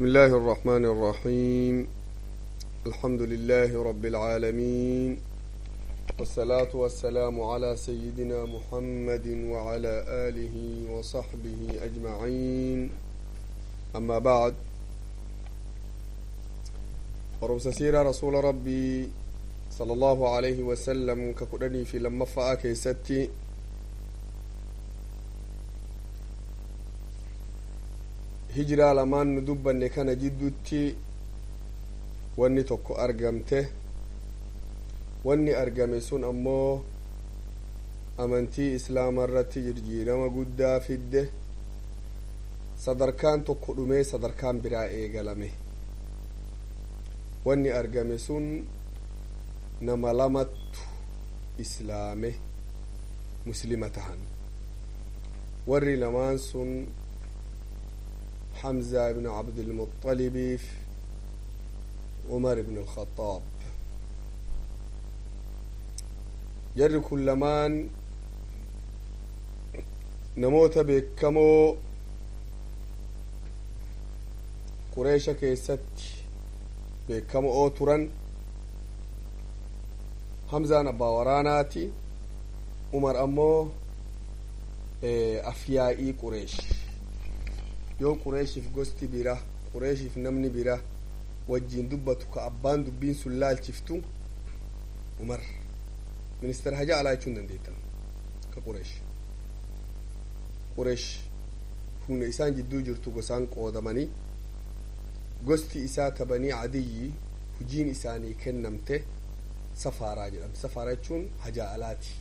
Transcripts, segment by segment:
بسم الله الرحمن الرحيم الحمد لله رب العالمين والصلاة والسلام على سيدنا محمد وعلى آله وصحبه أجمعين أما بعد ورمس سيرة رسول ربي صلى الله عليه وسلم كقدني في لما فأك ستي hijiraa lamaan nu dubbanne kana jidduutti wanni tokko argamte wanni argame sun ammoo amantii islaama irratti jijjiirama guddaa fidde sadarkaan tokko dhumee sadarkaan biraa eegalame wanni argame sun nama lamattu islaame muslima tahan warri lamaan sun حمزة بن عبد المطلب في عمر بن الخطاب جر كلمان نموت بكمو قريش كيست بكمو أوترا حمزة نبا وراناتي عمر أمو أفيائي قريش yoo qureeshiif gosti bira qureeshiif namni bira wajjiin dubbatu ka abbaan dubbiin sun laalchiftu umar ministeera haja alaa jechuun dandeettan ka qureesh qureesh humna isaan jidduu jirtu gosaan qoodamanii gosti isaa tabanii adiyyi hujiin isaanii kennamte safaaraa jedhamte safaaraa jechuun haja alaati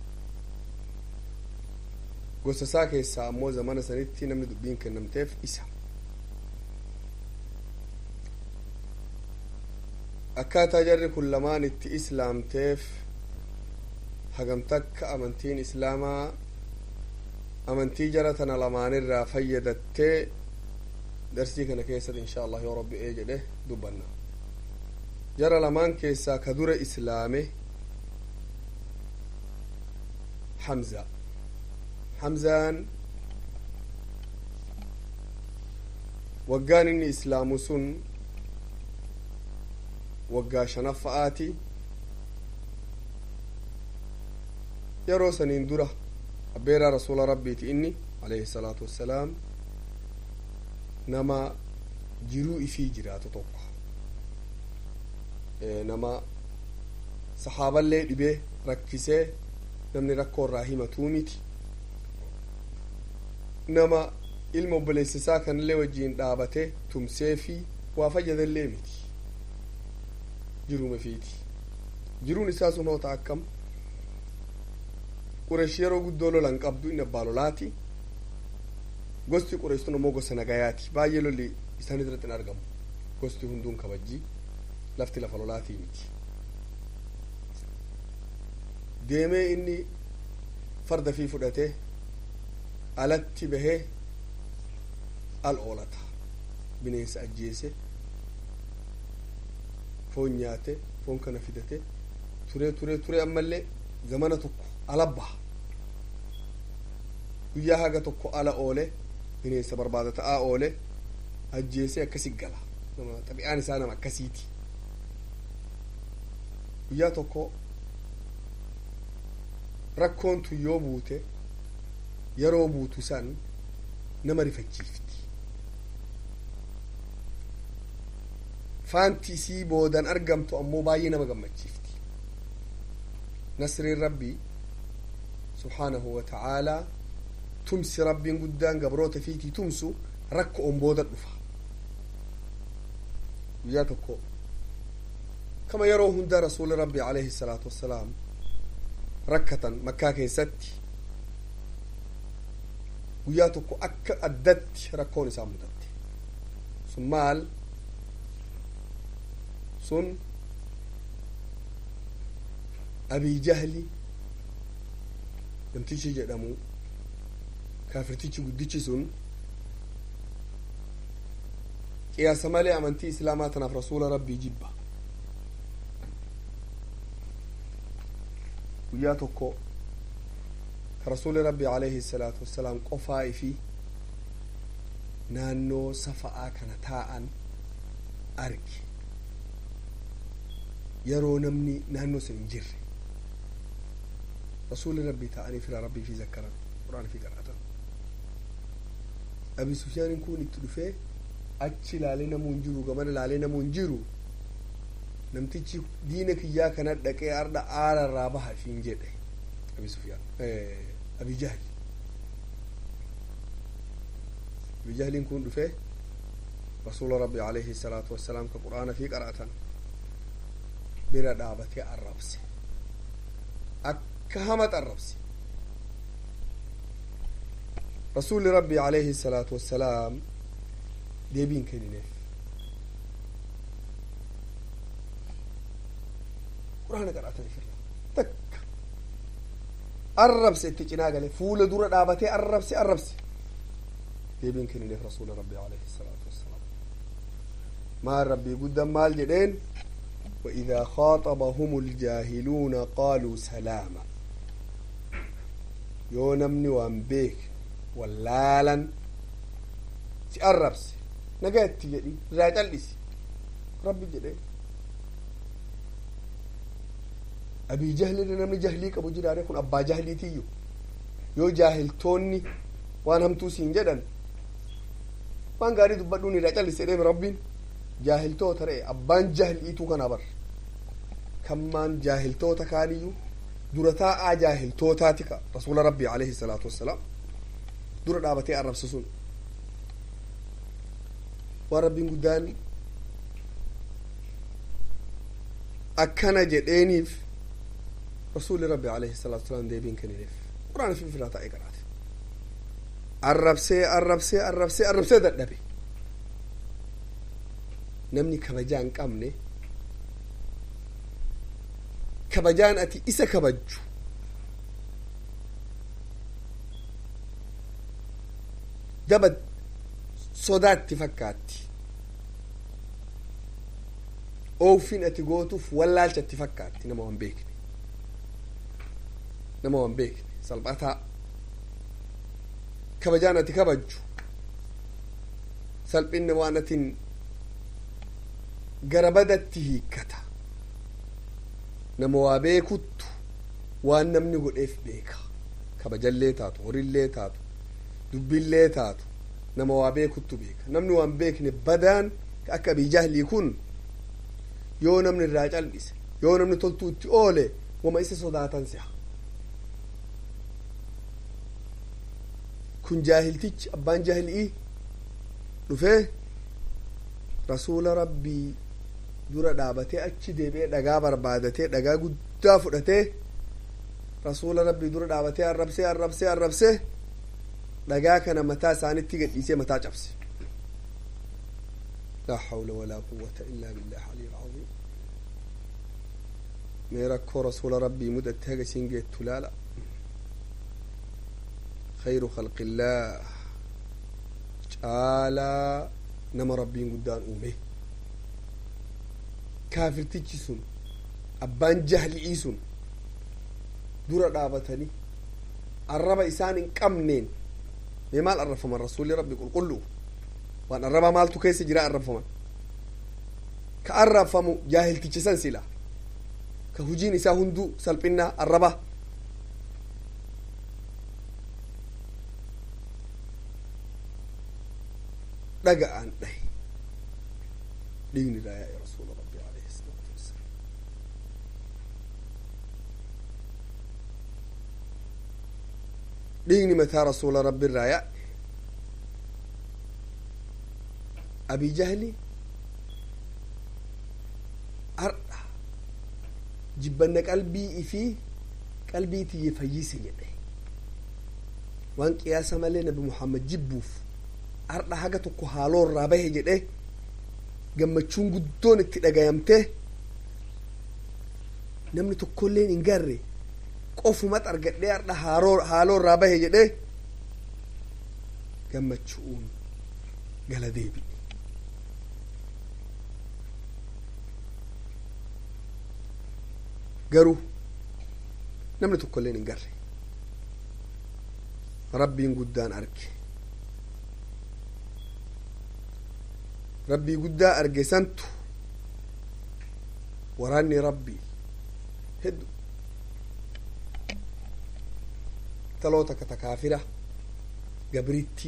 gosa isaa keessaa ammoo zamana sanitti namni dubbiin kennamteef isa akkaataa jarri kun lamaan itti islaamteef hagamtakka amantiin islaamaa amantii jara tana lamaanirraa fayyadattee darsii kana keessatti insha allah yoo rabbi ee jedhe dubbanna jara lamaan keessaa ka dura islaame hamza hamzaan waggaan inni islaamu sun waggaa shanaffa'aati yeroo saniin dura abbeeraa rasuula rabbiiti inni alayhi salaatu wassalaam nama jiruu ifii jiraatu tokko nama saxaaballee dhibee rakkisee namni rakkoo irraa himatuu miti nama ilma obboleessisaa kanallee wajjiin dhaabate tumsee fi waa fayyadallee miti jiruma fiiti jiruun isaa sun hoota akkam qureesh yeroo guddoo lolan qabdu inni abbaa lolaati gosti qureesh sun ammoo gosa nagayaati baay'ee lolli isaan irratti hin argamu gosti hunduun kabajjii lafti lafa lolaatii miti deemee inni farda fi fudhatee alatti bahee al oolata bineensa ajjeese foon nyaate foon kana fidate turee turee turee ammallee zamana tokko ala baha guyyaa haga tokko ala oole bineensa barbaada ta'aa oole ajjeese akkasi gala nama xabi'aan isaa nama akkasiiti guyyaa tokko rakkoon tun yoo buute yeroo buutu san nama rifachiifti faanti isii boodan argamtu ammoo baay'ee nama gammachiifti nasriin rabbii subhaanahu wa ta'aalaa tumsi rabbiin guddaan gabroota fiitii tumsu rakko on booda dhufa guyyaa tokko kama yeroo hundaa rasuuli rabbii alayhi salaatu wassalaam rakkatan makkaa keessatti guyyaa tokko akka addatti rakkoon isaa mudatte sun maal sun abii jahli namtichi jedhamu kaafirtichi guddichi sun qiyaasa malee amantii islaamaa tanaaf rasuula rabbii jibba guyyaa tokko ka rasuuli rabbii alayhi salaatu wassalaam qofaa ifii taa'ee jiranii guyyaa tokko ka rasuuli rabbii alayhi salaatu wassalaam qofaa ifii taa'ee jiranii naannoo safa'aa kana taa'an arge yeroo namni naannoo sun hin jirre rasuuli rabbii taa'anii fira rabbii fi zakkaran quraan fi qaraatan abi sufyaaniin kun itti dhufee achi ilaalee namuu hin jiru gamana ilaalee namuu hin jiru namtichi diina kiyyaa kana dhaqee arda aara irraa baha ifiin jedhe abi sufyaan abi jahli abi jahliin kun dhufee rasuula rabbi alayhi salaatu wassalaam ka qur'aana fi qaraatan bira dhaabatee arrabse akka hamat arrabse rasuulli rabbi alayhi salaatu wassalaam deebiin kennineef quraana qaraatan ifirra takka arrabse itti cinaa gale fuula dura dhaabatee arrabse arrabse deebiin kennineef rasuula rabbi alayhi salaatu wassalaam maal rabbii guddan maal jedheen وإذا خاطبهم الجاهلون قالوا سلاما yoo namni waan beek wallaalan si arrabse nagatti jedhi irraa cal'isi rabbi jedhe abii jahlirra namni jahlii qabu jiraare kun abbaa jahliitiyyu yoo jaahiltoonni waan hamtuu siin jedhan waan gaarii dubbadhuun irraa cal'isi jedheemi rabbiin jaahiltoota re'e abbaan jahliituu kana bar kammaan jaahiltoota kaaniyyuu dura taa'aa jaahiltootaati ka rasuula rabbii alayhi salaatu wassalaam dura dhaabatee arrabse sun waan rabbiin guddaan akkana jedheeniif rasuuli rabbi alayhi salaatu wassalaam deebiin kennineef quraan fi firaa taa'ee qaraate arrabsee arrabsee arrabsee arrabsee dadhabe namni kabajaa hin qabne kabajaan ati isa kabajju daba sodaatti fakkaatti oofin ati gootuuf wallaalchatti fakkaatti nama waan beekne nama waan beekne salphataa kabajaan ati kabajju salphinni waan atin gara badatti hiikkata nama waa beekuttu waan namni godheef beeka kabajallee taatu horillee taatu dubbillee taatu nama waa beekuttu beeka namni waan beekne badaan akka abii jahlii kun yoo namni irraa cal'ise yoo namni toltuu itti oole wama isa sodaatan si'a kun jaahiltichi abbaan jaahilii dhufee rasuula rabbii dura dhaabatee achi deebi'ee dhagaa barbaadatee dhagaa guddaa fudhatee rasuula rabbii dura dhaabatee arrabsee arrabsee arrabsee dhagaa kana mataa isaanitti gadhiisee mataa cabse لا حول ولا قوة إلا بالله العلي العظيم ميرك رسول ربي مدة هاجا سينجيت تلالا خير خلق الله تعالى نما ربي قدان أومه كافر تجسون أبان جهل إيسون دورا دابتني الربا إسان كمنين مال الرفا من رسول ربي قل قلوا waan arrabaa maaltu keessa jira arrabfaman ka arrabfamu jaahiltichisan sila ka hujiin isaa hunduu salphinnaa arraba dhaga'aan dhahe dhiigni irraa yaa'e rasuula rabbi alayhi salaatu wassalaam dhiigni mataa rasuula rabbi irraa yaa'e abii jahli har'a jibbanna qalbii ifii qalbii tiyye fayyise jedhe waan qiyaasa malee nabi muhammad jibbuuf har'a haga tokko haaloo irraa bahe jedhe gammachuun guddoon itti dhagayamte namni tokkolleen hin garre qofumat argadhee har'a haaloo irraa bahe jedhe gammachuun gala deebi'e garuu namni tokkolleen hin garre rabbiin guddaan arge rabbii guddaa arge santu waraanni rabbii heddu taloo takka ta kaafira gabritti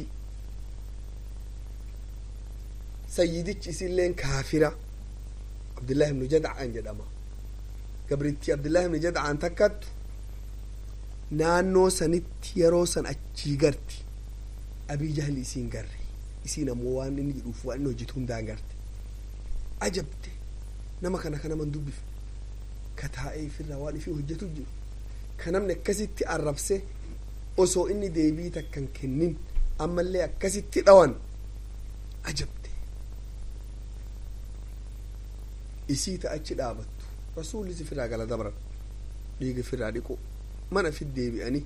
sayyidichi isilleen kaafira abdullahi ibnu jadcaan jedhama gabritti abdullahi ibnu jadcaan takkattu naannoo sanitti yeroo san achii garti abii jahli isiin garre isiin ammoo waan inni jedhuuf waan inni hojjetu hundaan garte ajabte nama kana ka naman dubbif ka taa'ee ifirraa waan ifii hojjetu jiru ka namni akkasitti arrabse osoo inni deebii takkan kennin ammallee akkasitti dhawan ajabte isii ta achi dhaabattu rasuullis ifirraa gala dabran dhiiga ifirraa dhiqu mana fit deebi'anii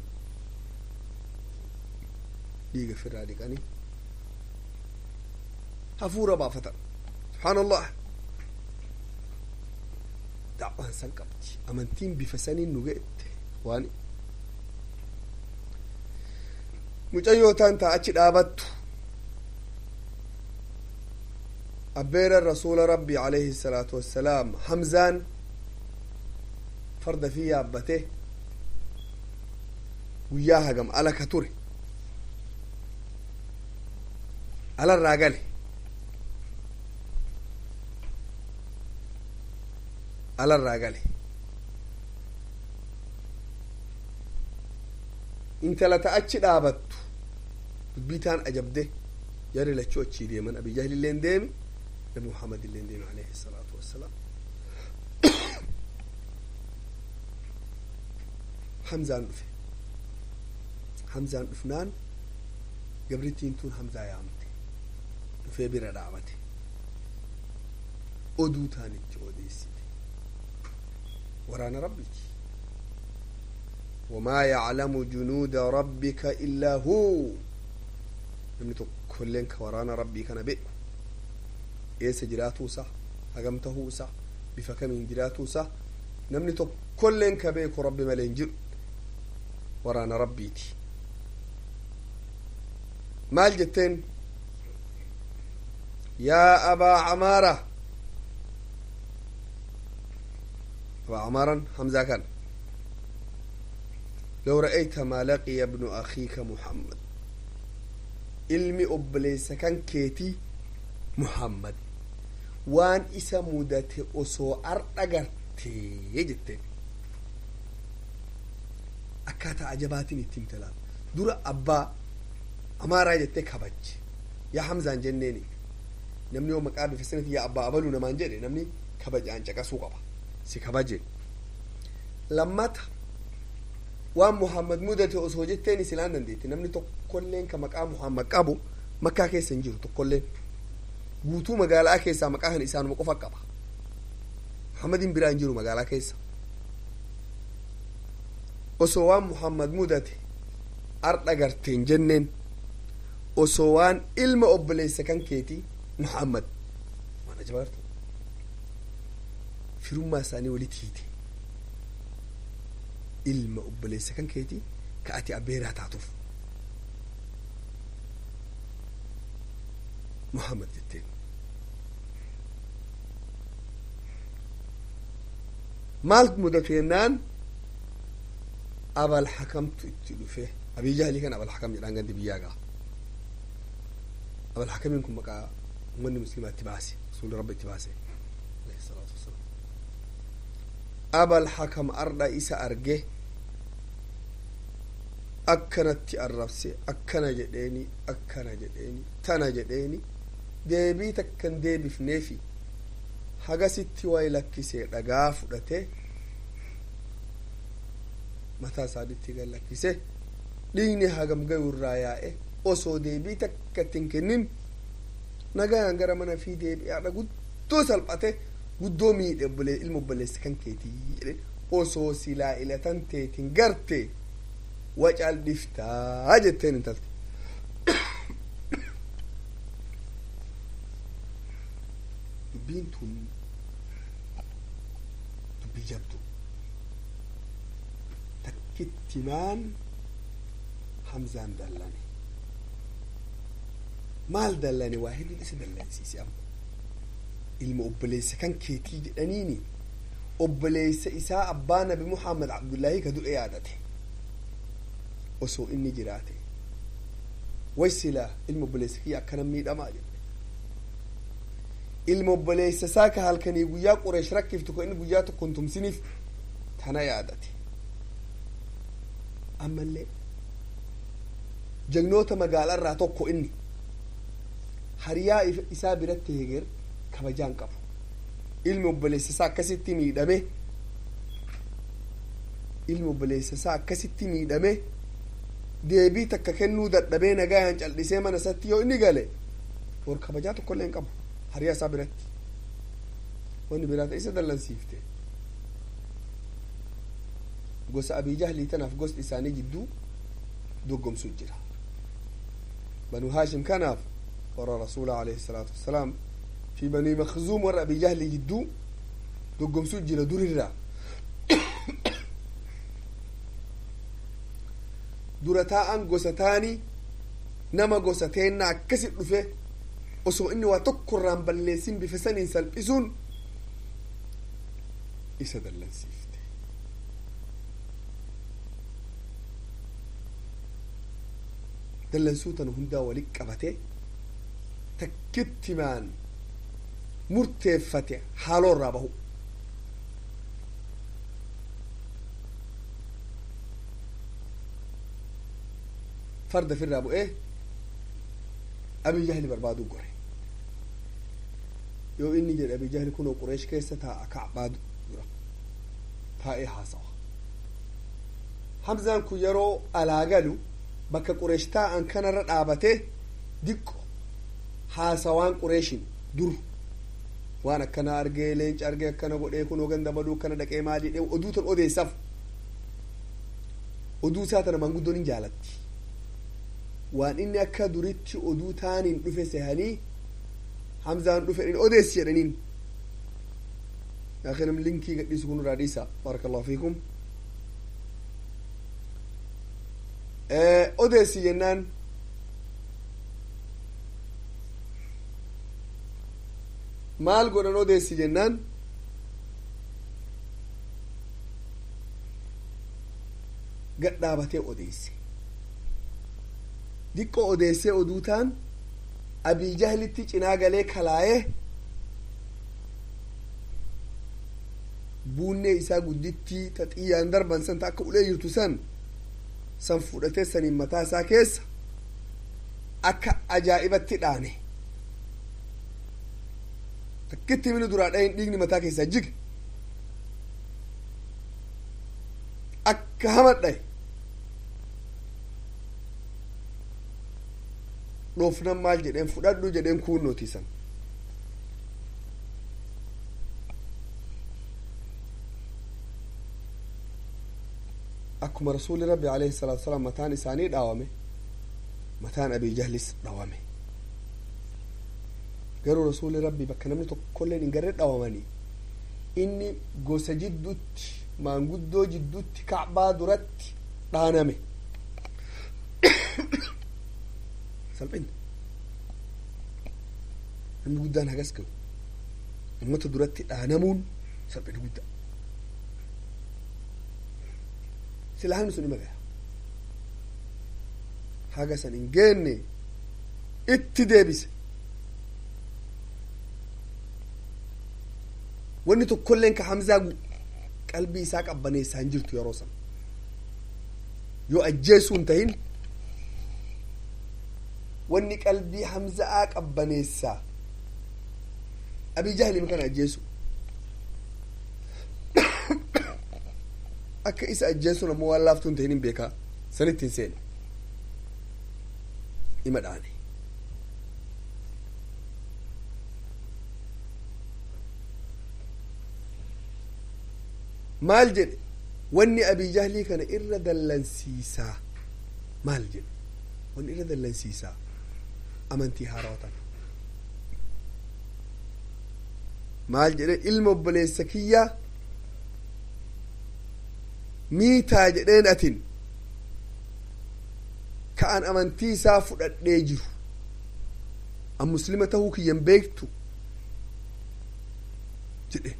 dhiiga ifirraa dhiqanii hafuura baafatan subhaanallah da'waan san qabdi amantiin bifa saniin nu ga'ette waan mucayyootaan taa achi dhaabattu abbeeran rasuula rabbii alayhi salaatu wassalaam hamzaan farda fi yaabbate guyyaa hagam ala ka ture alarraa gale alarraa gale intala ta achi dhaabattu dubbitaan ajabde jarri lachuu achii deeman abi jahli illeen deemi nabi muhammad illeen deemi alayhi salaatu wassalaam hamzaan dhufe hamzaan dhufnaan gabrittiin tun hamzaa yaamte dhufee bira dhaabate oduu taanichi odeessite waraana rabbiiti wamaa yaclamu junuuda rabbika illaa huu namni tokkoilleen ka waraana rabbii kana beeku eessa jiraatuu isaa hagam tahuu isaa bifa kamiin jiraatuu isaa namni tokkoilleen ka beeku rabbi malee hin jiru waraana rabbiiti maal jetteen yaa abaa camaara abaa camaaran hamzaa kan لو رأيت ما لقي ابن أخيك محمد ilmi obboleessa kan keetii muhammad waan isa mudate osoo ardha gartee jetteen akkaataa ajabaatiin ittiin talaan dura abbaa amaaraa jettee kabajje yaa hamzaan jenneeni namni yoo maqaa bifa sanatti yaa abbaa abaluu namaan jedhe namni kabajaan caqasuu qaba si kabaje lammata waan muhammad mudate osoo jetteen isilaan dandeetti namni tokkolleen ka maqaa muhammad qabu makkaa keessa hin jiru tokkolleen guutuu magaalaa keessaa maqaa kana isaanuma qofa qaba muhammadin biraa hin jiru magaalaa keessa osoo waan muhammad mudate ardha garteen jenneen osoo waan ilma obboleessa kan keetii muhammad waan ajabaarta firummaa isaanii walitti hiite ilma obboleessa kan keetii ka ati abbeeraa taatuuf muhammad jetteen maal mudatu jennaan abal hakamtu itti dhufe abii jahlii kan abal hakam jedhaan gandi biyyaa gaa abal hakamiin kun maqaa ummanni muslimaa itti baase rasuulli rabba itti baase alayhi salaatu wasalaam abal hakam ardha isa arge akkanatti arrabse akkana jedheeni akkana jedheeni tana jedheeni deebii takkan deebifneefi hagasitti way lakkisee dhagaa fudhate mataa isaanitti gad lakkise dhiigni hagam gayu irraa yaa'e osoo deebii takkattin kennin nagaan gara mana fi deebi'aadha guddoo salphate guddoo miidhe ilma obboleessa kan keetii jedhe osoo silaa ilatan teetin garte wacal dhiftaa jetteen intalte dubbiin tun dubbii jabdu takkittimaan hamzaan dallane maal dallane waa hedduun isa dallansiise amma ilma obboleessa kan keetii jedhaniini obboleessa isaa abbaa nabi muhammad abdullaahi ka du'e yaadate osoo inni jiraate way silaa ilma obboleessa kiyya akkana miidhamaa jedhe ilma obboleessa isaa ka halkanii guyyaa qureesh rakkiftu ka inni guyyaa tokko hin tumsiniif tana yaadate ammallee jagnoota magaalaa irraa tokko inni hariyaa isaa biratti heger kabajaan qabu ilmi obboleessa isaa akkasitti miidhame ilmi obboleessa isaa akkasitti miidhame deebii takka kennuu dadhabee nagayaan cal'isee mana isatti yoo inni gale war kabajaa tokkollee hin qabu hariyaa isaa biratti wanni biraata isa dallansiifte gosa abii jahlii tanaaf gosti isaanii jidduu doggomsu jira banu haashim kanaaf warra rasuula alayhi salaatu wassalaam fi banii makzuum warra abii jahlii jidduu doggomsu jira durirraa dura taa'an gosa taanii nama gosa teenna akkasit dhufe osoo inni waa tokko irraan balleessin bifa saniin salphisuun isa dallansiifte dallansuu tana hundaa walit qabate takkittimaan murteeffate haaloo irraa bahu farda firraa bu'ee abii jahli barbaaduu gore yoo inni jedhe abii jahli kunoo qureesh keessa taa'a kacbaa dura taa'ee haasawa hamzaan kun yeroo alaa galu bakka qureesh taa'an kanarra dhaabate diqqo haasawaan qureeshin dur waan akkana argee leenca argee akkana godhee kunoo ganda baduu akkana dhaqee maal jedhee oduu tan odeessaaf oduu isaa tana manguddoon hin jaalatti waan inni akka duritti oduu taaniin dhufe sehanii hamzaan dhufe in odeessi jedhaniin yaakinam linkii gadhiisu kun irraa dhiisa baaraka allahu fiikum odeessi jennaan maal godhan odeessi jennaan gad dhaabatee odeesse diqqo odeessee oduu taan abii jahlitti cinaa galee kalaayee buunnee isaa guddittii ta xiyyaan darban san ta akka ulee jirtu san san fudhatee saniin mataa isaa keessa akka ajaa'ibatti dhaane takkitti mini duraa dhayin dhiigni mataa keessaa jige akka hama dhaye dhoofnan maal jedheen fudhadhu jedheen kuunnootiisan akkuma rasuuli rabbi alayhi salaatu wasalaam mataan isaanii dhaawame mataan abii jahlis dhaawame garuu rasuuli rabbi bakka namni tokkolleen hin garre dhaawamanii inni gosa jidduutti maanguddoo jidduutti kacbaa duratti dhaaname salphina namni guddaan hagas gahu ummata duratti dhaanamuun salphina guddaa sila hamni sun ima gaya haga san hin geenne itti deebise wanni tokkolleen ka hamzaa qalbii isaa qabbaneessaa hin jirtu yeroo san yoo ajjeesuu hin tahin wanni qalbii hamza'aa qabbaneessaa abii jahlim kana ajjeesu akka isa ajjeesuun ammoo waan laaftuu hin tahin hin beekaa sanitti hin seene ima dhaane maal jedhe wanni abii jahlii kana irra dallansiisaa maal jedhe wanni irra dallansiisaa amantii haarawatan maal jedhe ilma obboleessa kiyyaa miitaa jedheen atin ka an amantii isaa fudhadhee jiru an muslima tahuu kiyyan beektu jedhe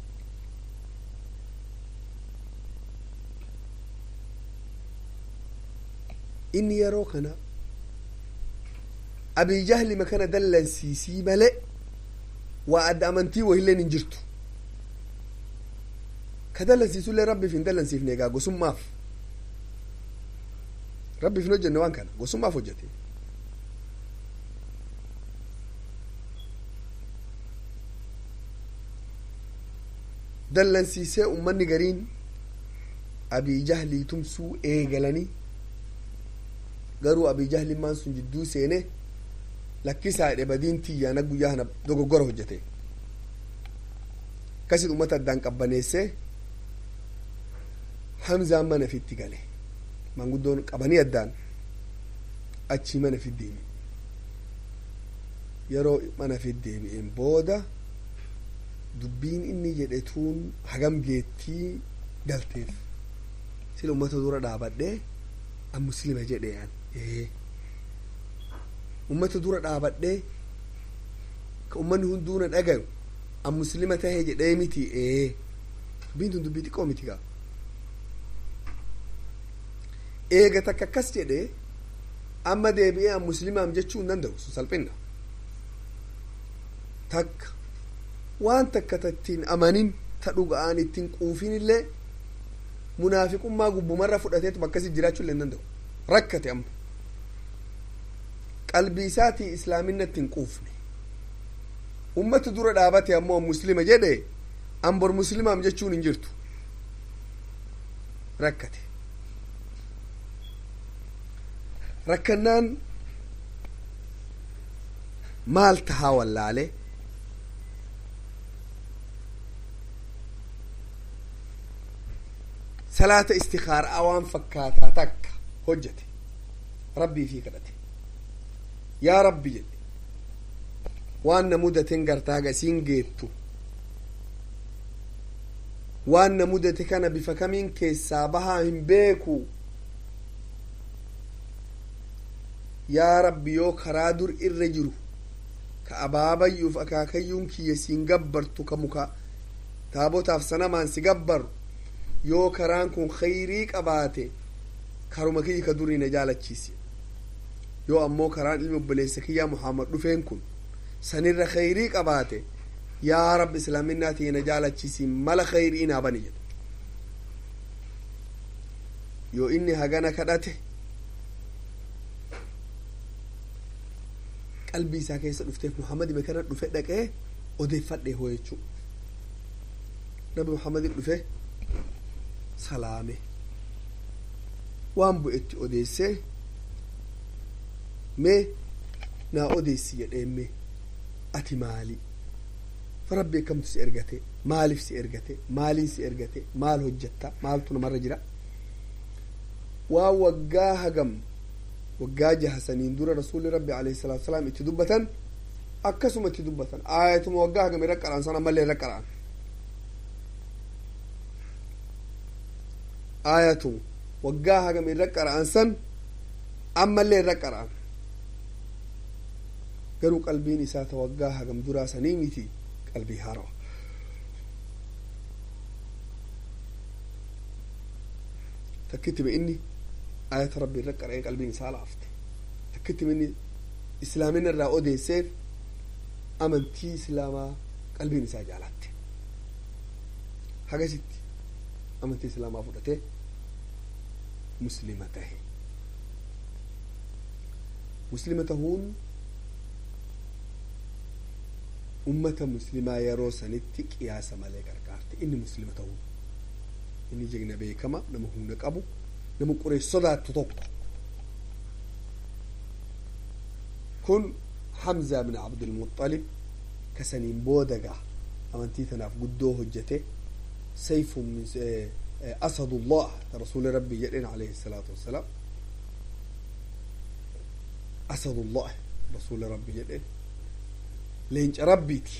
inni yeroo kana abii jahlima kana dallansiisii malee waa adda amantii wahilleen hin jirtu ka dallansiisullee rabbiif hin dallansiifne egaa gosummaaf rabbiif hin hojjenne waan kana gosummaaf hojjete dallansiisee ummanni gariin abii jahlii tumsuu eegalanii garuu abii jahlimmaan sun jidduu seene lakkisaa jedhe badiin tiyyaana guyyaa kana dogoggora hojjete akkasit ummata addaan qabbaneessee hamzaan mana fitti gale manguddoon qabanii addaan achii mana fit deebi yeroo mana fit deebi'een booda dubbiin inni jedhe tuun hagam geettii galteef sila ummata dura dhaabadhee an muslima jedhe an ee ummata dura dhaabadhee ka ummanni hunduuna dhagayu an muslima tahee jedhee miti ee dubbiin tun dubbii xiqqoo miti gaa eega takka akkas jedhe amma deebi'ee an muslimaam jechuu hin danda'u sun salphinna takka waan takka tattiin amanin ta dhuga'aan ittiin quufin illee munaafiqummaa gubbumarra fudhateetuma akkasi jiraachuu illee hin danda'u rakkate amma qalbii isaatii islaaminatti hin quufne ummata dura dhaabate ammoo muslima jedhe an bor muslimaam jechuun hin jirtu rakkate rakkannaan maal tahaa wallaale salaata istikaaraa waan fakkaataa takka hojjete rabbii fi kadhate yaa rabbi jedhe waan na mudaten gartaa gasiin geettu waan na mudate kana bifa kamiin keessaa bahaa hin beeku yaa rabbi yoo karaa dur irra jiru ka abaabayyuuf akaakayyuun kiyya siin gabbartu ka muka taabotaaf sanamaan si gabbaru yoo karaan kun khayrii qabaate karuma kiyya ka durii na jaalachiisi yoo ammoo karaan ilmi obboleessa kiyyaa muhammad dhufeen kun sanirra khayrii qabaate yaa rabbi islaaminaa tiyya na jaalachiisi mala khayrii naa bani jedhe yoo inni hagana kadhate qalbii isaa keessa dhufteef muhammadime kana dhufe dhaqee odeeffadhe hoo jechuu nabi muhammadin dhufe salaame waan bu'etti odeessee mee naa odeessi jedheen mee ati maali rabbi akkamtu si ergate maaliif si ergate maaliin si ergate maal hojjetta maaltu namarra jira waan waggaa hagam waggaa jaha saniin dura rasuulli rabbi alayhi salaatu wasalaam itti dubbatan akkasuma itti dubbatan aayatuma waggaa hagam irra qara'an san ammallee irra qara'an aayatuma waggaa hagam irra qara'an san ammallee irra qara'an garuu qalbiin isaa ta waggaa hagam duraa sanii miti qalbii haarawa takkitti inni ayata rabbi irra qara'ee qalbiin isaa laafte takkitti inni islaamina irraa odeesseef amantii islaamaa qalbiin isaa jaalatte hagasitti amantii islaamaa fudhatee muslima tahe muslima tahuun ummata muslimaa yeroo sanitti qiyaasa malee gargaarte inni muslima tahuun inni jegna beekama nama humna qabu nama quree sodaattu tokko kun hamzaa bin abdulmuxalib kasaniin booda gaa amantii tanaaf guddoo hojjete sayfun min asadullah rasuli rabbi jedhen alayhi salaatu wassalaam asadullah rasuli rabbi jedhen leenca rabbiiti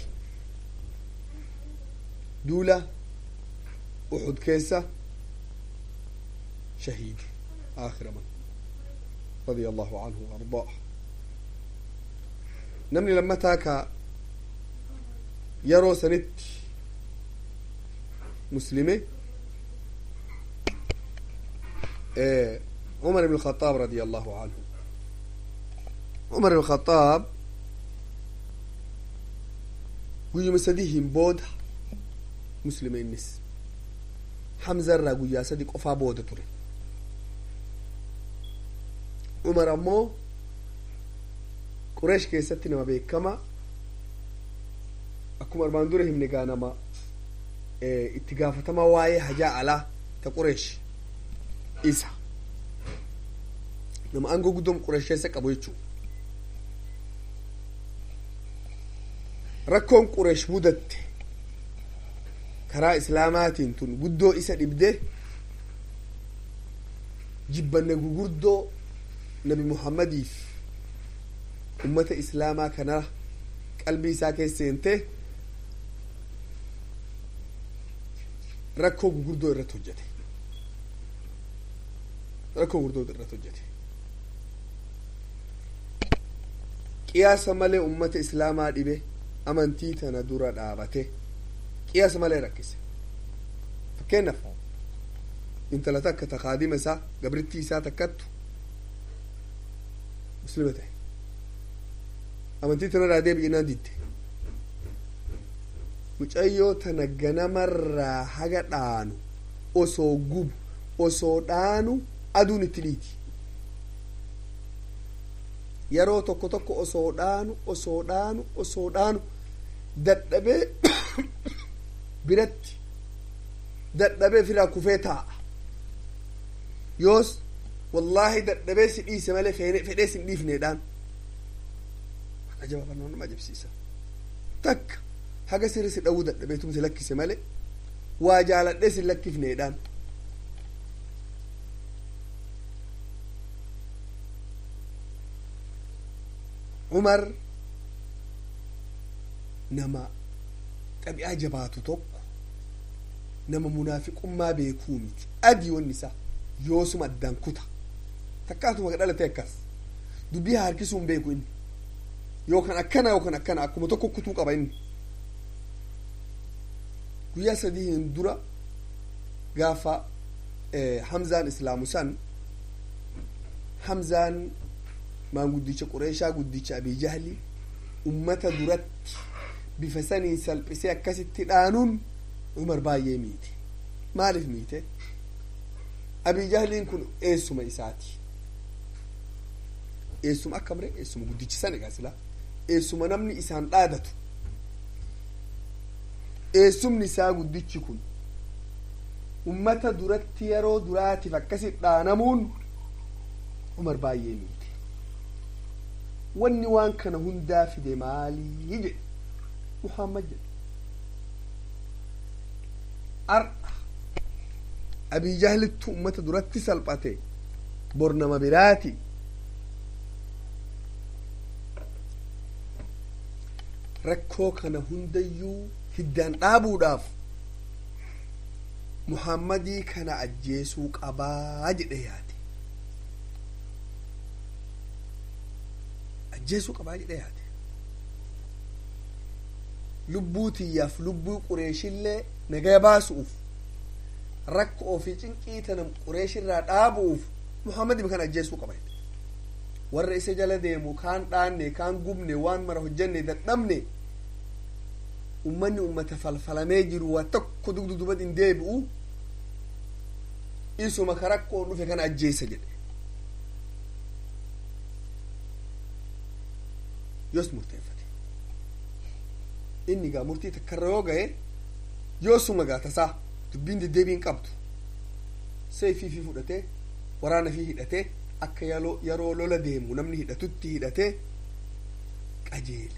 duula uxud keessa شهيد آخر من رضي الله عنه وأرضاه نمني لما تاكا يرو سنت muslime عمر بن الخطاب رضي الله عنه عمر بن الخطاب guyyuma sadii hin booda muslima innis hamza irraa guyyaa sadii qofaa booda ture umar ammoo qureesh keessatti nama beekama akkuma armaan dura himne gaa nama itti gaafatama waa'ee hajaa alaa ta qureesh isa nama aangoo guddoom qureesh keessa qabu jechuu rakkoon qureesh mudatte karaa islaamaatiin tun guddoo isa dhibde jibbanne gugurdoo nabi muhammadiif ummata islaamaa kana qalbii isaa keessa seente rakkoo gugurdoo irratti hojjete rakkoo gugurdoo irratti hojjete qiyaasa malee ummata islaamaa dhibe amantii tana dura dhaabate qiyaasa malee rakkise fakkeenyaaf intala takka ta kaadima isaa gabrittii isaa takkattu muslima ta'e amantii tanarraa deebi'inaan didde mucayyoo tana ganamarraa haga dhaanu osoo gubu osoo dhaanu aduun itti dhiiti yeroo tokko tokko osoo dhaanu osoo dhaanu osoo dhaanu dadhabee biratti dadhabee firaa kufee taa'a yoos wallaahi dadhabee si dhiise malee fedhee sin dhiifneedhaan ajabaafannoo nama ajabsiisa takka haga sirri si dhawuu dadhabee tumsi lakkise malee waa jaaladhee sin lakkifneedhaan umar nama xabi'aa jabaatu tokko nama munaafiqummaa beekuu miti adii wanni isaa yoosuma addaan kuta takkaatuma dhalate akkas dubbii harkisuu hin beeku inni yookaan akkana yookaan akkana akkuma tokko kutuu qaba inni guyyaa sadii hin dura gaafa hamzaan islaamu san hamzaan maanguddicha qureeshaa guddicha abii jahli ummata duratti bifa saniin salphisee akkasitti dhaanuun umar baay'ee miite maaliif miite abii jahliin kun eessuma isaati eessuma akka mire eessuma guddichi sana egaa sila eessuma namni isaan dhaadatu eessumni isaa guddichi kun ummata duratti yeroo duraatiif akkasit dhaanamuun umar baay'ee miite wanni waan kana hundaa fide maalii jedhe muhammad jedhe ar'a abii jahlittu ummata duratti salphate bor nama biraati rakkoo kana hundayyuu hiddaan dhaabuudhaaf muhammadii kana ajjeesuu qabaa jedhe yaade ajjeesuu qabaa jedhe yaade lubbuu tiyyaaf lubbuu qureeshillee nagaya baasuuf rakko ofii cinqii tana qureeshirraa dhaabuuf muhammadii kana ajjeesuu qaba warra isa jala deemu kaan dhaanne kaan gubne waan mara hojjenne dadhabne ummanni ummata falfalamee jiru waa tokko dugdudubat hin deebi'u isuma ka rakkoon dhufe kana ajjeessa jedhe yoos murteeffate inni gaa murtii takkarra yoo gahe yoosuma gaa tasaa dubbiin deddeebiin qabdu seefii fi fudhatee waraana fi hidhatee akka yeroo lola deemu namni hidhatutti hidhatee qajeele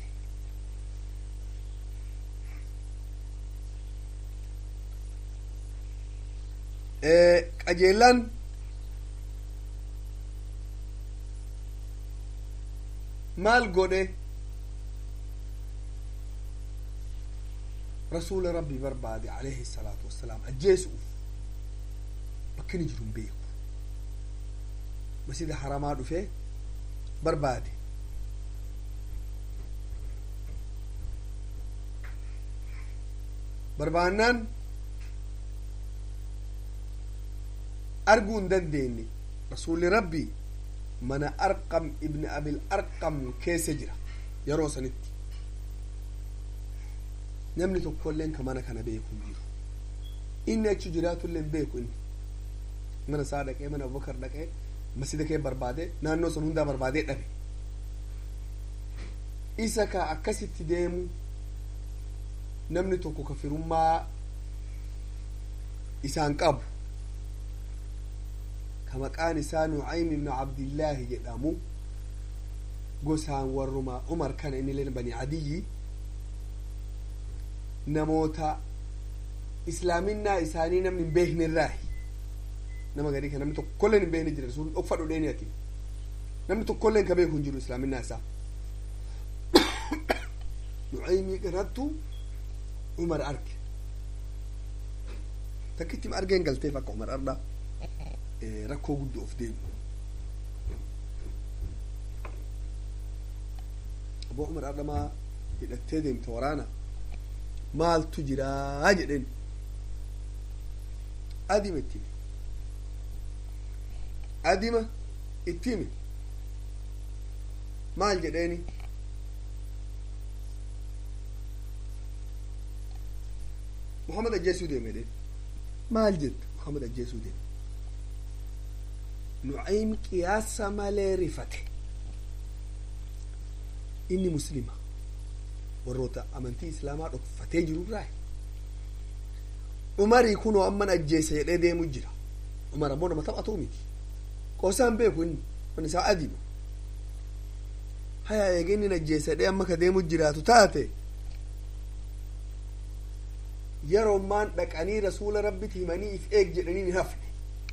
qajeellaan maal godhe rasuula rabbii barbaade alayhi salaatu wassalaam ajjeesuuf bakka inni jiru hin beeku masjida haramaa dhufee barbaade barbaannaan arguu hin dandeenye rasuulli rabbii mana arqam ibni abil arqam keessa jira yeroo sanitti namni tokkolleen ka mana kana beeku hin jiru inni achi jiraatullee hin beeku inni mana isaa dhaqee mana abubakar dhaqee masjida kee barbaade naannoo san hundaa barbaadee dhabe isa ka akkasitti deemu namni tokko ka firummaa isaan qabu ka maqaan isaa nucaym ibnu cabdillaahi jedhamu gosaan warruma umar kana innileen bani adiyyi namoota islaaminaa isaanii namni hin beekne irraahi nama gadii ka namni tokkolleen hin beekne jira sun dhokfa dhodheeni ati namni tokkolleen ka beeku hin jiru islaaminaa isaa nucaymii kanattu umar arge takkitti argeen galteef akka umar arda rakkoo guddoo of deemu aboo umar ardamaa hidhattee deemte waraana maaltu jiraa jedheen adima itti hime adima itti hime maal jedheeni muhammad ajjeesuu deeme jedheen maal jette muhammad ajjeesuu deeme nucaym qiyaasa malee rifate inni muslima warroota amantii islaamaa dhokfatee jiru irraa umarii kunoo amman ajjeese jedhee deemu jira umar ammoo nama taphatuu miti qoosaan beeku inni man isaa adima haya eege inni ajjeese jedhee amma ka deemu jiraatu taate yeroomaan dhaqanii rasuula rabbiti himanii if eeg jedhanii hin hafne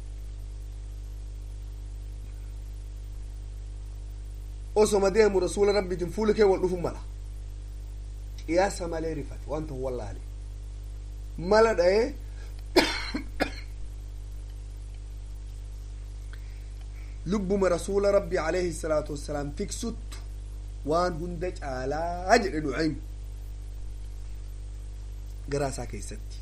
osoma deemu rasuula rabbitin fuula kee wal dhufu mala qiyaasa malee rifate waan ta'u wallaale mala dha'ee lubbuma rasuula rabbi alayhi salaatu wassalaam tiksuttu waan hunda caalaa jedhe nucaym garaa isaa keessatti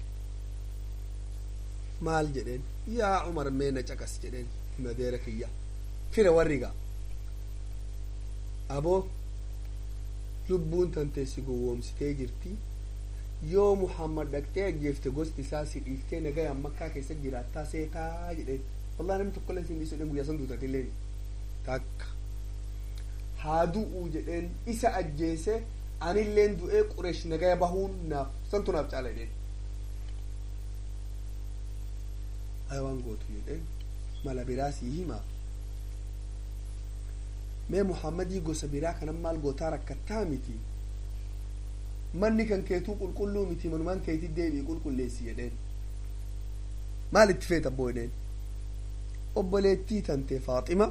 maal jedheen yaa umar mee na caqas jedheen himadeera kiyya fira warriga aboo lubbuun tanteessi gowwoomsitee jirti yoo muhammad dhaqxee ajjeefte gosti isaa si dhiiftee nagayaan makkaa keessa jiraattaa seetaa jedheen wallahi namni tokkollee siin dhiisu jedheen guyyaa san duutatilleen takka haa du'uu jedheen isa ajjeese anilleen du'ee qureesh nagaya bahuun naaf santu naaf caala jedheen aya waan gootu jedheen mala biraa sii himaa mee muhammadii gosa biraa kanan maal gootaa rakkattaa miti manni kan keetuu qulqulluu miti manumaan keetii deebii qulqulleessi jedheen maal itti feeta abboo jedheen obboleettii tante faaxima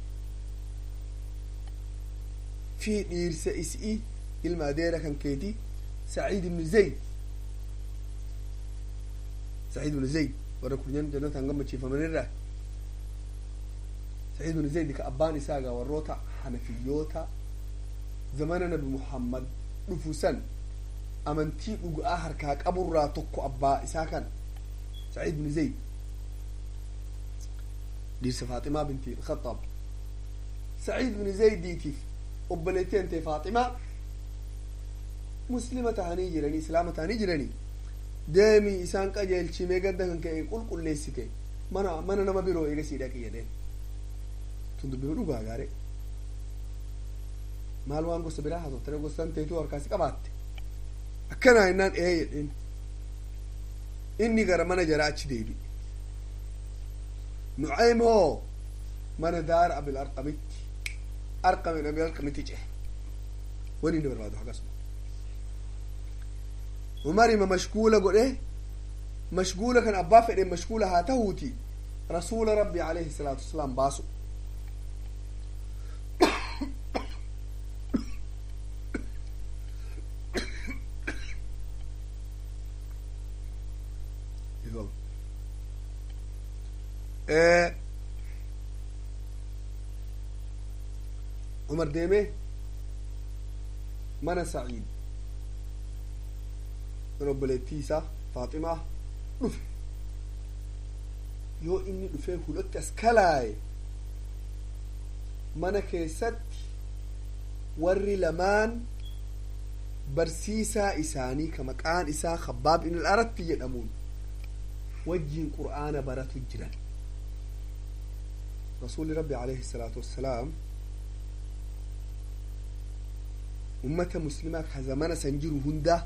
fi dhiirsa isii ilma adeera kan keetii saciid ibnu zayd saciid ibnu zayd warra kunyan jannataan gammachiifamanirraa saciid ibnu zayd ka abbaan isaagaa warroota hanafiyyoota zamana nabi muhammad dhufu san amantii dhuga'aa harkaa qaburraa tokko abbaa isaa kan saciid ibnu zayd dhiirsa faaximaa binti ilkhaxaab saciid ibnu zaydiitiif obboleettii antee faaximaa muslima tahanii jiranii islaama tahanii jiranii deemii isaan qajeelchimee gadda kan ka'e qulqulleessite mana mana nama biroo eegasii dhaqi jedheen tun dubbii dhugaa gaare maal waan gosa biraa haasoftere gosaan teetuu harkaasi qabaatte akkanaa innaan ee jedheen inni gara mana jaraa achi deebi nucaym hoo mana daara abil arqamitti arqamin abil arqamitti cehe wani inni barbaadu akkasuma umarima mashguula godhe mashguula kan abbaa fedhe mashguula haa tahuuti rasuula rabbi alayhi salaatu wasalaam baasu umar deeme mana saciid mana obboleettii isaa faaximaa dhufe yoo inni dhufee hulatti as kalaaye mana keessatti warri lamaan barsiisaa isaanii ka maqaan isaa khabbaab ibn al-aratti jedhamuun wajjiin qur'aana baratu jiran rasuuli rabbi alayhi salaatu wassalaam ummata muslimaa ka zamana san jiru hundaa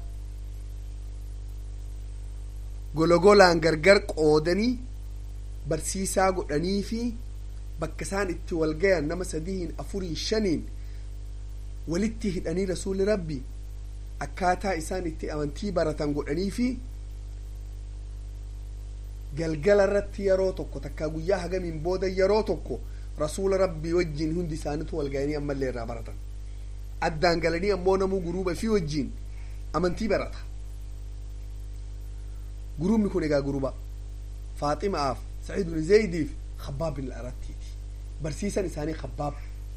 gologolaan gargar qoodanii barsiisaa godhanii fi bakka isaan itti wal gayan nama sadiin afurii shaniin walitti hidhanii rasuuli rabbi akkaataa isaan itti amantii baratan godhanii fi galgala irratti yeroo tokko takkaa guyyaa hagamiin booda yeroo tokko rasuula rabbii wajjiin hundi isaanitu wal ga'anii ammallee irraa baratan addaan galanii ammoo namuu guruuba fi wajjiin amantii barata guruubni kun egaa guruuba faaximaaf saciid bin zaydiif khabbaab bin al-arattiiti barsiisan isaanii khabbaab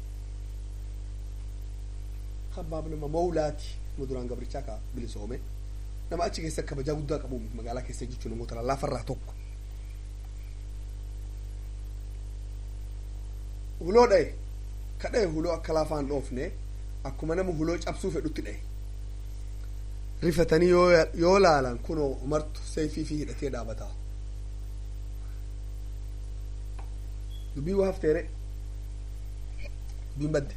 khabbaab nama mawlaati nama duraan gabrichaa ka bilisoome nama achi keessa kabajaa guddaa qabu magaalaa keessa jechuun namoota lallaafarraa tokko huloo dhaye ka dhaye huloo akka laafaan dhoofne akkuma nama huloo cabsuu fedhutti dhaye rifatanii yoo laalan kunoo umartu seefii fi hidhatee dhaabataa dubbii waa hafteere dubbiin badde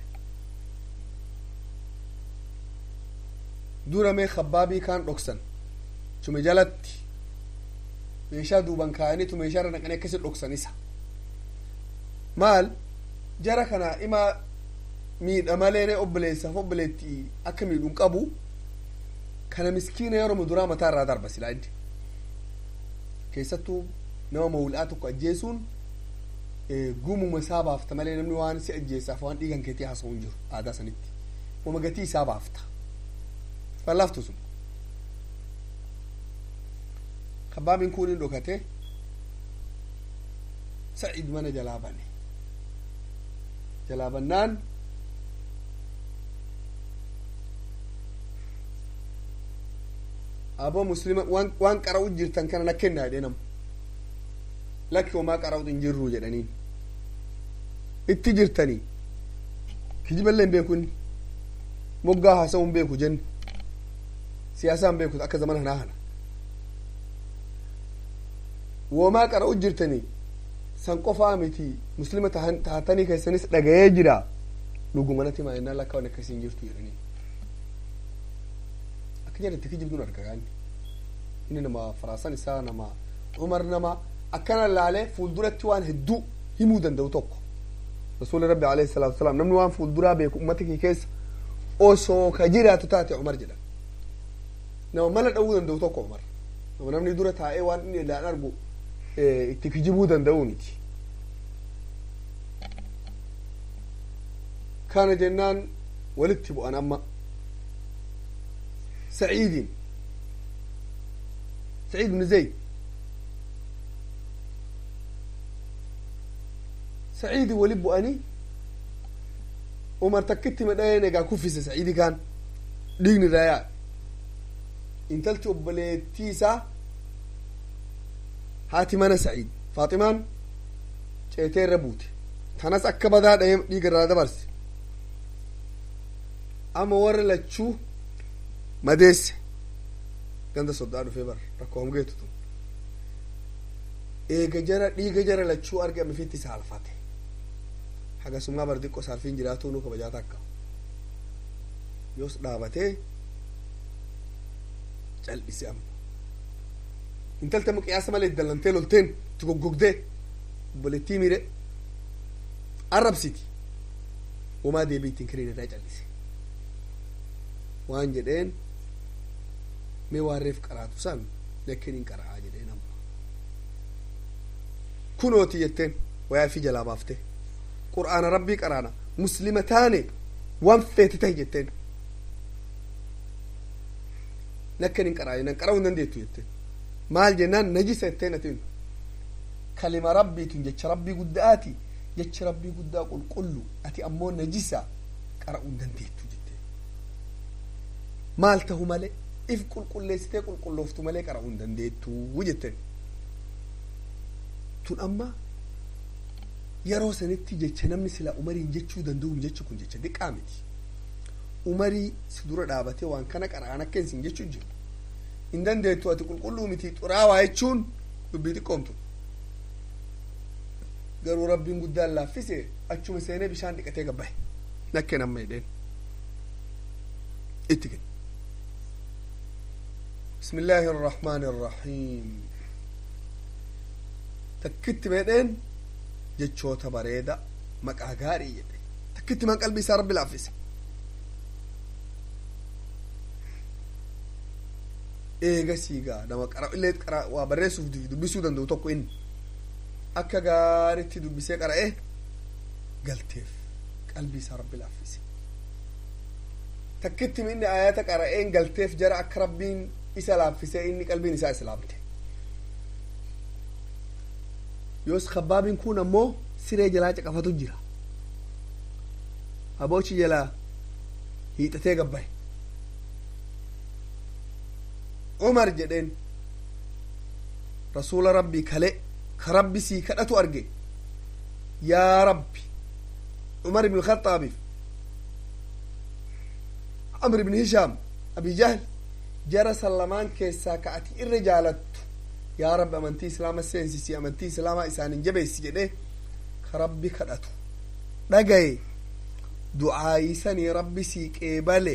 dura mee khabbaabii kaan dhoksan tume jalatti meeshaa duuban kaa'anii tu meeshaa irra naqanii akkasi dhoksan isa maal jara kana ima miidha malee obboleessaaf obboleetti akka miidhuun qabu kana miskiina yeroo muduraa mataa irraa darba silaa inni keessattuu nama mawul'aa tokko ajjeesuun gumuma isaa baafta malee namni waan si ajjeessaaf waan dhiigan keetii haasa'u hin jiru aadaa sanitti wama gatii isaa baafta fallaaftu sun kabbaabiin kun hin dhokate sa'id mana jalaa bane jalaa bannaan aboo muslima waan waan qara'u jirtan kana na kennaa jedhee namu lakki homaa qara'u hin jirru jedhaniin itti jirtanii kijiballee hin beeku inni moggaa haasa'u hin beeku jenne siyaasaa hin beeku akka zamana kanaa kana womaa qara'u jirtanii san qofaa miti muslima taatanii keessanis dhagayee jira dhugumanatti maayinaa lakka waan akkasiin jirtu jedhanii akka jedhatti kijibduun arga gaanni inni nama faraasan isaa nama umar nama akkana laalee fuulduratti waan hedduu himuu danda'u tokko rasuuli rabbi alayhi salaatu wasalaam namni waan fuulduraa beeku ummata kee keessa osoo ka jiraatu taate umar jedha nama mala dha'uu danda'u tokko umar nama namni dura taa'ee waan inni ilaan argu itti kijibuu danda'u miti kana jennaan walitti bu'an amma سعيد سعيد بن زيد سعيد ولب أني عمر تكتي من أين جا كوفيس سعيد كان دين رايا انتلت بلتيسا هاتي مانا سعيد فاطمان شيتين ربوت تناس أكبدا دايم ديگر رادا برس أما ور لتشو madeesse ganda soddaa dhufee bar rakkoo hamgeetu tun eega jara dhiiga jara lachuu argame fitti saalfate hagasummaa bar diqqo saalfiin jiraatuu nu kabajaa takka yoos dhaabatee cal'ise amma intalta amma qiyaasa malee dallantee lolteen itti goggogdee obboleettii miire arrabsiti homaa deebii ittiin kiriin irraa cal'ise waan jedheen mee waan reef qaraatu san lakkeen hin qara'aa jedheen amma kunooti jetteen wayaa fi jalaa baafte qur'aana rabbii qaraana muslima taane waan feete tahi jetteen lakkeen hin qara'aa jennaan qara'uu hin dandeettu jetteen maal jennaan najisa jetteen atiin kalima rabbiitun jecha rabbii guddaati jecha rabbii guddaa qulqullu ati ammoo najisa qara'uu hin dandeettu jetteen maal tahu malee if qulqulleessitee qulqullooftu malee qara'uu hin dandeettu jetteen tun amma yeroo sanitti jecha namni sila umariin jechuu danda'u jechi kun jecha diqqaa miti umarii si dura dhaabatee waan kana qara'an akka isin jechuu jiru hin dandeettu ati qulqulluu miti xuraawaa jechuun dubbii xiqqoomtu garuu rabbiin guddaan laaffise achuma seenee bishaan dhiqatee gabbahe nakkeen amma jedheen itti kenna بسم الله الرحمن الرحيم تكت بيدين جتشوتا بريدة مقا غاري يدي تكت من قلبي سار رب العفيس eega siigaa nama qara illee qara waa barreessuuf dubbisuu danda'u tokko inni akka gaaritti dubbisee qara'e galteef qalbii isaa rabbi laaffise takkitti inni ayata qara'een galteef jara akka rabbiin isa laaffisee inni qalbiin isaa islaamte yoos kabbaabiin kun ammoo siree jalaa caqafatu jira aboochi jalaa hiixatee gabbahe umar jedheen rasuula rabbii kale ka rabbi sii kadhatu arge yaa rabbi umar ibn khaxaabiif amr ibn hishaam abi jahl jara sallamaan keessaa ka ati irra jaalattu yaa rabbi amantii islaama seensisi amantii islaamaa isaanin jabeessi jedhe ka rabbi kadhatu dhagaye du'aayisanii rabbi sii qeebale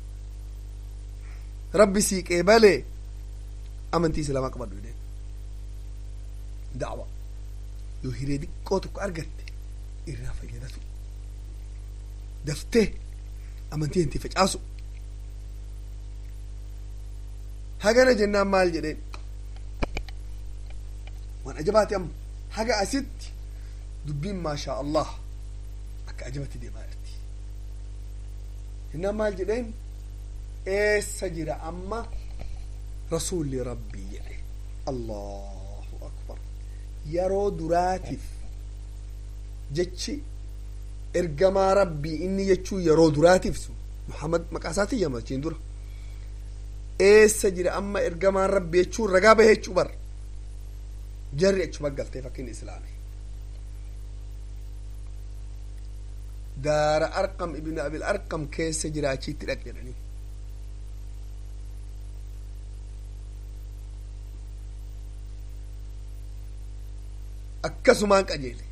rabbi sii qeebale amantii islaamaa qabadhu jedheen da'wa yoo hiree xiqqoo tokko argatte irraa fayyadatu daftee amantii hintii facaasu hagana jennaan maal jedheen waan ajabaati amma haga asitti dubbiin maashaa allah akka ajabatti deemaa jirti jennaan maal jedheen eessa jira amma rasuulli rabbii jedhe allahu akbar yeroo duraatiif jechi ergamaa rabbii inni jechuu yeroo duraatiif sun muhammad maqaa isaatiin yamachiin dura eessa jira amma ergamaan rabbi jechuun ragaa bahe jechuu bar jarri achuma galtee fakkiin islaame daara arqam ibn abil arqam keessa jira achitti dhaq jedhanii akkasumaan qajeele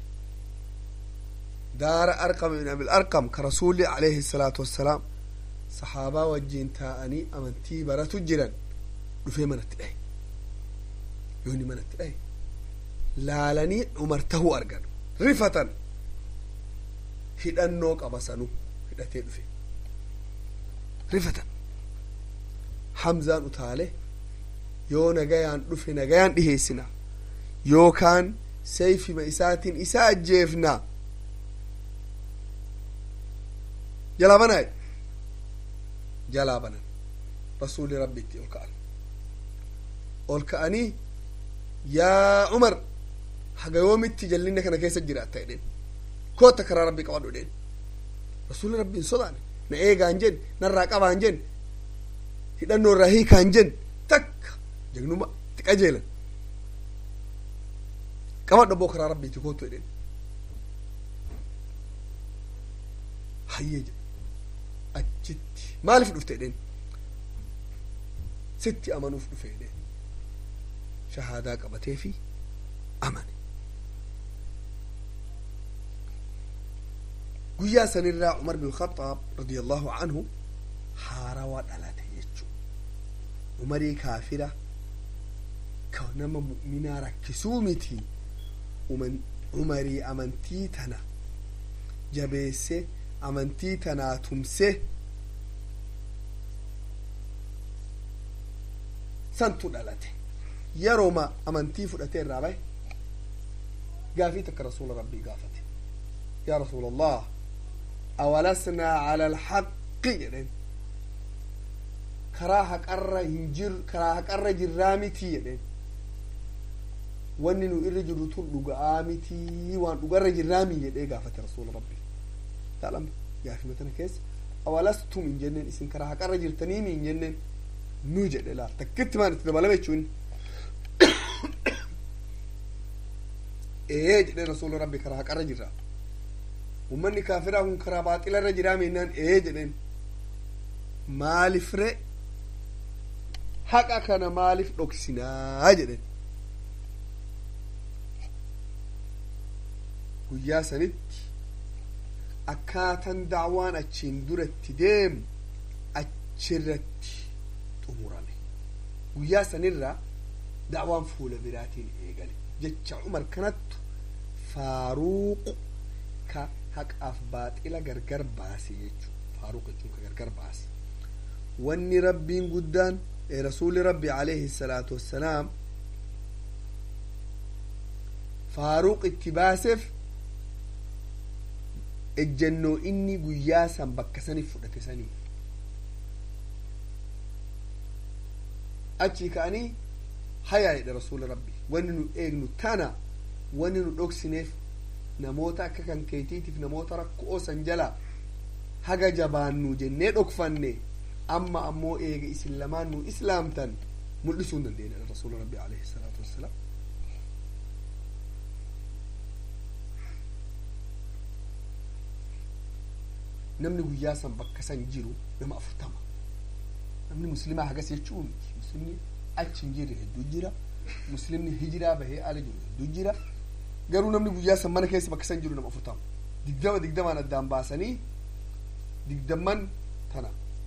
daara arqam ibn abil arqam ka rasuulli alayhi salaatu wassalaam sahaabaa wajjiin taa'anii amantii baratu jiran dhufee manatti dhahe yoonni manatti dhahe laalanii umar tahuu argan rifatan hidhannoo qaba sanu hidhatee dhufe rifatan hamzaan utaale yoo nagayaan dhufe nagayaan dhiheessina yookaan sayfima isaatiin isa ajjeefna jalaa banaa jalaa banan rasuuli rabbitti ol ka'an ol ka'anii yaa umar haga yoomitti jallinna kana keessa jiraatta jedheen kootta karaa rabbii qabadhu jedheen rasuuli rabbiin sodaane na eegaan jen narraa qabaan jen hidhannoo irraa hiikaan jen takka jagnuma itti qajeelan qabadhu abboo karaa rabbiiti koottu jedheen hayyee jedhe achitti maaliif dhufte jedheen sitti amanuuf dhufe jedheen shahaadaa qabatee fi amane guyyaa sanirraa umar bin khaxaab radiallahu anhu haarawaa dhalate jechuu umarii kaafira ka nama mu'minaa rakkisuu miti umarii amantii tana jabeesse amantii tanaa tumse santu dhalate yerooma amantii fudhatee irraa bahe gaafii takka rasuula rabbii gaafate yaa rasuula allah awalasnaa cala alxaqi jedhen karaa haqarra hin jir karaa haqarra jirraa mitii jedhen wanni nu irra jirru tun dhuga'aa mitii waan dhugarra jirraamii jedhee gaafate rasuula rabbii taalam gaafima tana keessa awalastum hin jenneen isin karaa haqarra jirtaniimi hin jenneen nu jedhe laal takkitti maan itti dabalame jechuun ee jedhe rasuula rabbi karaa haqarra jirra ummanni kaafiraa kun karaa baaxilarra jiraa meennaan ee jedhen maalifre haqa kana maalif dhoksinaa jedhen guyyaa sanitti akkaatan dacwaan achiin duratti deemu achirratti xumurame guyyaa sanirra dacwaan fuula biraatiin eegale jecha umar kanattu faaruuq ka haqaaf baaxila gargar baase jechuu faaruq jechuun ka gargar baase wanni rabbiin guddaan rasuuli rabbi alayhi salaatu wassalaam faaruq itti baaseef ejjennoo inni guyyaa san bakka saniif fudhate saniif achii ka'anii hayaa jedhe rasuula rabbi wanni nu eegnu tana wanni nu dhoksineef namoota akka kan keetiitiif namoota rakkoo san jala haga jabaannu jennee dhokfanne amma ammoo eega isin lamaan nu islaamtan mul'isuu hin dandeenya rasuula rabbi alayhi salaatu wassalaam namni guyyaa san bakka san jiru nama afurtama namni muslimaa hagas jechuu miti muslimni achi hin jirre hedduu jira muslimni hijiraa bahee ala jiru hedduu jira garuu namni guyyaa san mana keessa bakka san jiru nama afurtama digdama digdamaan addaan baasanii digdamman tana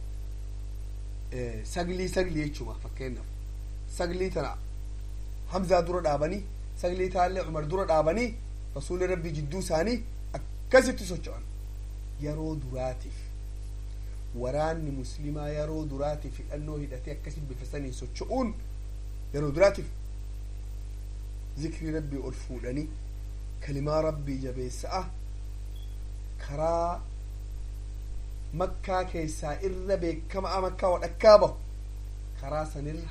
saglii saglii jechuuma fakkeenyaaf saglii tana hamzaa dura dhaabanii saglii taallee umar dura dhaabanii rasuulli rabbii jidduu isaanii akkasitti socho'an yeroo duraatiif waraanni muslimaa yeroo duraatiif hidhannoo hidhatee akkasitti bifa sanii socho'uun yeroo duraatiif zikrii rabbii ol fuudhanii kalimaa rabbii jabeessa'a karaa makkaa keessaa irra beekamaa makkaa wadhakkaa bahu karaa sanirra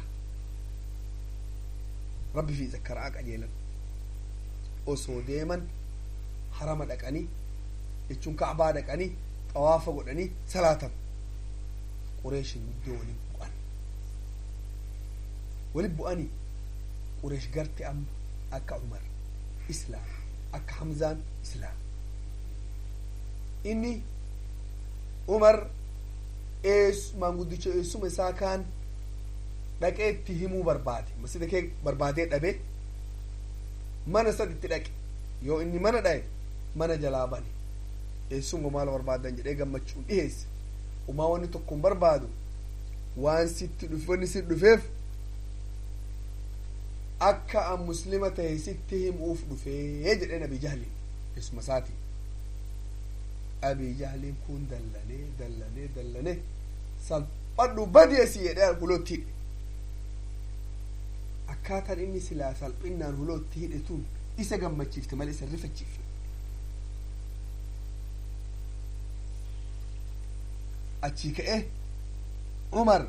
rabbi fi zakkaraa qajeelan osoo deeman harama dhaqanii jechuun kacbaa dhaqanii xawaafa godhanii salaatan qureeshin guddoo waliin bu'an waliin bu'anii qureesh garte amma akka umar islaam akka hamzaan islaam inni umar maanguddicha eessuma isaa kaan dhaqee itti himuu barbaade masjida kee barbaadee dhabe mana sad itti dhaqe yoo inni mana dhaye mana jalaa bane eessuma maal barbaadan jedhee gammachuun dhiheesse umaa wanni tokko hin barbaadu waan sitti dhuf wanni si dhufeef akka an muslima tahe sitti himuuf dhufee jedheen abi jahliin eessuma isaatiin abi jahliin kun dallanee dallanee dallanee salphadhu badi asii jedhee hulootti hidhe akkaataan inni silaa salphinnaan hulootti hidhe tun isa gammachiifte malee isa rifachiifte achii ka'e umar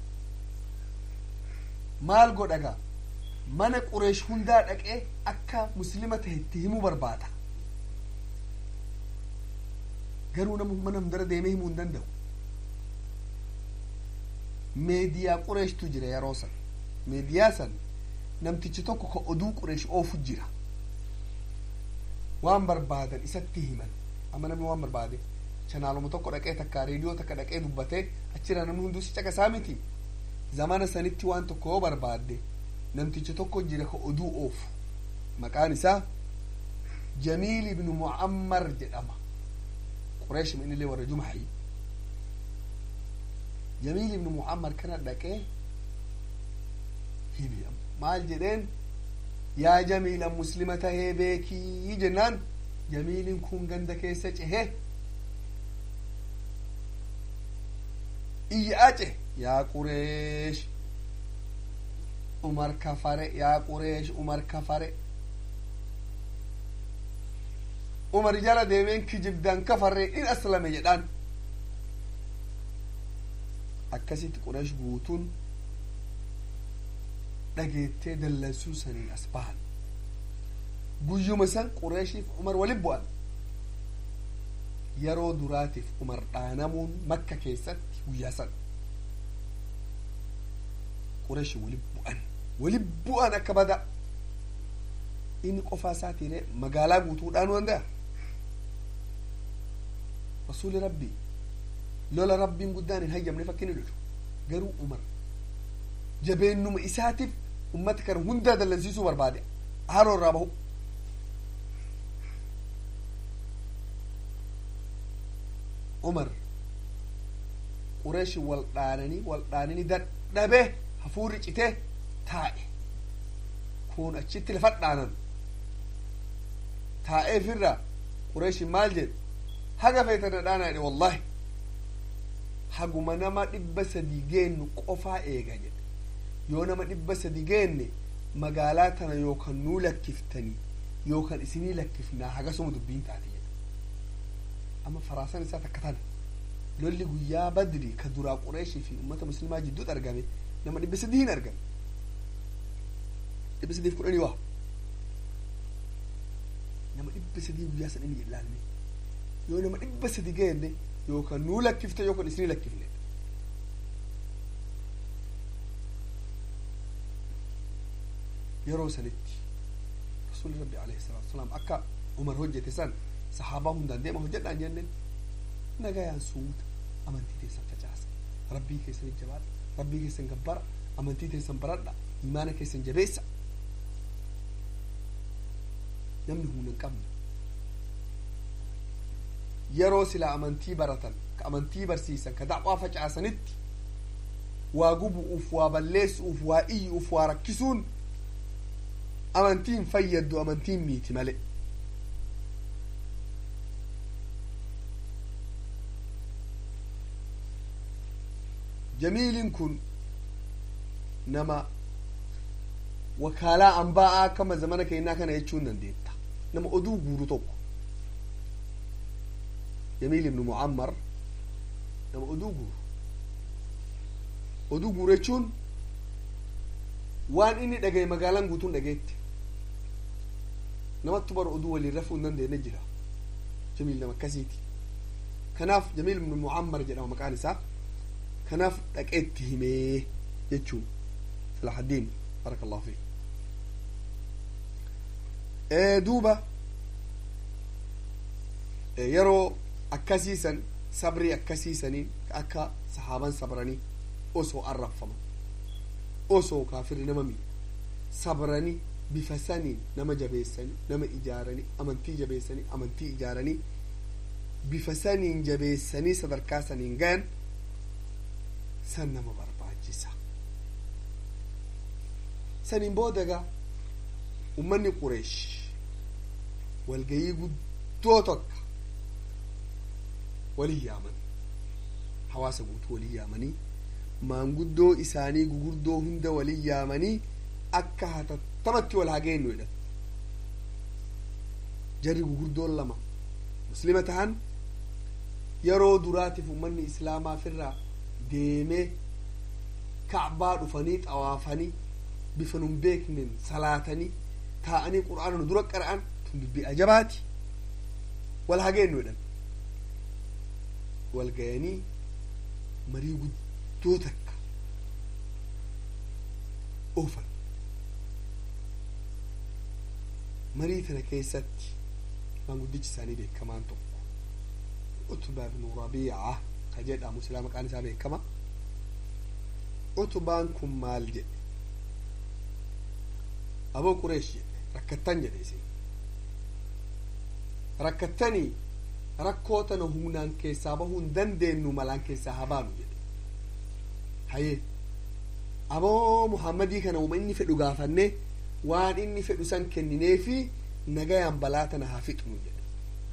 maal godhaga mana qureesh hundaa dhaqee akka muslima tahe itti himuu barbaada garuu nama mana hundara deemee himuu hin danda'u meediyaa qureeshtu jira yeroo san meediyaa san namtichi tokko ka oduu qureesh oofu jira waan barbaadan isatti himan amma namni waan barbaade chanaaluma tokko dhaqee takka reediyoo takka dhaqee dubbatee achirra namni hunduu si caqasaa miti zamana sanitti waan tokko yoo barbaadde namtichi tokko jira ka oduu oofu maqaan isaa jamiil ibnu mu'ammar jedhama qureesh minillee warra jumaxi jamiil ibnu mu'ammar kana dhaqee himi maal jedheen yaa jamiila muslima tahee beekii jennaan jamiilin kun ganda keessa cehe iyyace yaa qureesh umar kafare yaa qureesh umar kafare umar jala deemeen kijibdan kafarre in aslame jedhaan akkasitti qureesh guutuun dhageettee dallansuu saniin as bahan guyyuma san qureeshiif umar walin bu'an yeroo duraatiif umar dhaanamuun makka keessatti guyyaa san qureeshi walin bu'an walin bu'an akka bada inni qofaa isaatiire magaalaa guutuudhaan danda'a rasuuli rabbii lola rabbiin guddaan hin hayyamne fakkiin lolu garuu umar jabeennuma isaatiif ummata kana hundaa dallansiisuu barbaade haroo irraa bahu umar qureeshi wal dhaananii wal dhaananii dadhabee hafuurri citee taa'e kun achitti lafa dhaanan taa'eefirra qureeshi maal jedhe haga feetana dhaanaa jedhe wallahi haguma nama dhibba sadii geennu qofaa eega jedhe yoo nama dhibba sadii geenne magaalaa tana yookan nuu lakkiftanii yookan isinii lakkifnaa hagasuma dubbiin taate jedhe amma faraasan isaa takka tana lolli guyyaa badri ka duraa qureeshii fi ummata muslimaa jidduutti argame nama dhibba sadii hin argame dhibba sadiif kudhanii waa nama dhibba sadii guyyaa san inni ilaalme yoo nama dhibba sadii geenne yookaan nuu lakkifte yookaan isinii lakkifne yeroo sanitti rasuulli rabbi alayhi salaatu wasalaam akka umar hojjete san sahaabaa hundaan deema hojjedhaan jenne nagayaan suuta amantii teessan facaasa rabbii keessan jabaadha rabbii keessan gabbara amantii teessan baradha imaana keessan jabeessa namni humna hin qabne yeroo sila amantii baratan ka amantii barsiisan ka dacwaa facaasanitti waa gubu'uuf waa balleessu'uuf waa iyyu'uuf waa rakkisuun amantiin fayyaddu amantiin miiti male jamiilin kun nama wakaalaa anbaa'aa akkama zamana keenyaa kana jechuun dandeetta nama oduu guuru tokko jamiil ibnu mucammar nama oduu guuru oduu guuru jechuun waan inni dhagaye magaalaan guutuun dhageetti namatti bara oduu waliin rafuu hin dandeenye jira jamiil nama akkasiiti kanaaf jamiil ibnu mucammar jedhama maqaan isaa kanaaf dhaqeetti himee jechuun salaxaddiin baraka allahu fiik duuba yeroo akkasiisan sabrii akkasiisanii akka sahaaban sabranii osoo arraffaman osoo kaafirri nama mi sabranii bifa saniin nama jabeessanii nama ijaaranii amantii jabeessanii amantii ijaaranii bifa saniin jabeessanii sadarkaa saniin gayan san nama barbaachisa saniin boodaga ummanni qureesh walgayii guddoo tokko walii yaaman hawaasa guutuu walii yaamanii maanguddoo isaanii gugurdoo hunda walii yaamanii akka hatattamatti wal hageenyu jedhan jarri gugurdoon lama muslima tahan yeroo duraatiif ummanni islaamaafirraa deemee kacbaa dhufanii xawaafanii bifa nun beeknen salaatanii taa'anii qur'aana nu dura qara'an tun dubbii ajabaati wal hageenyu jedhan wal gayanii marii guddoo takka oofan marii tana keessatti maanguddichi isaanii beekamaan tokko utbaa ibnu rabiica ka jedhamu silaa maqaan isaa beekama utbaan kun maal jedhe aboo qureesh jedhe rakkattan jedhe isin rakkattanii rakkoo tana humnaan keessaa bahuu hin dandeenyu malaan keessaa haa baanu jedhe hayee aboo muhammadii kana uma inni fedhu gaafannee waan inni fedhu san kenninee fi nagayaan balaa tana haa fixnu jedhe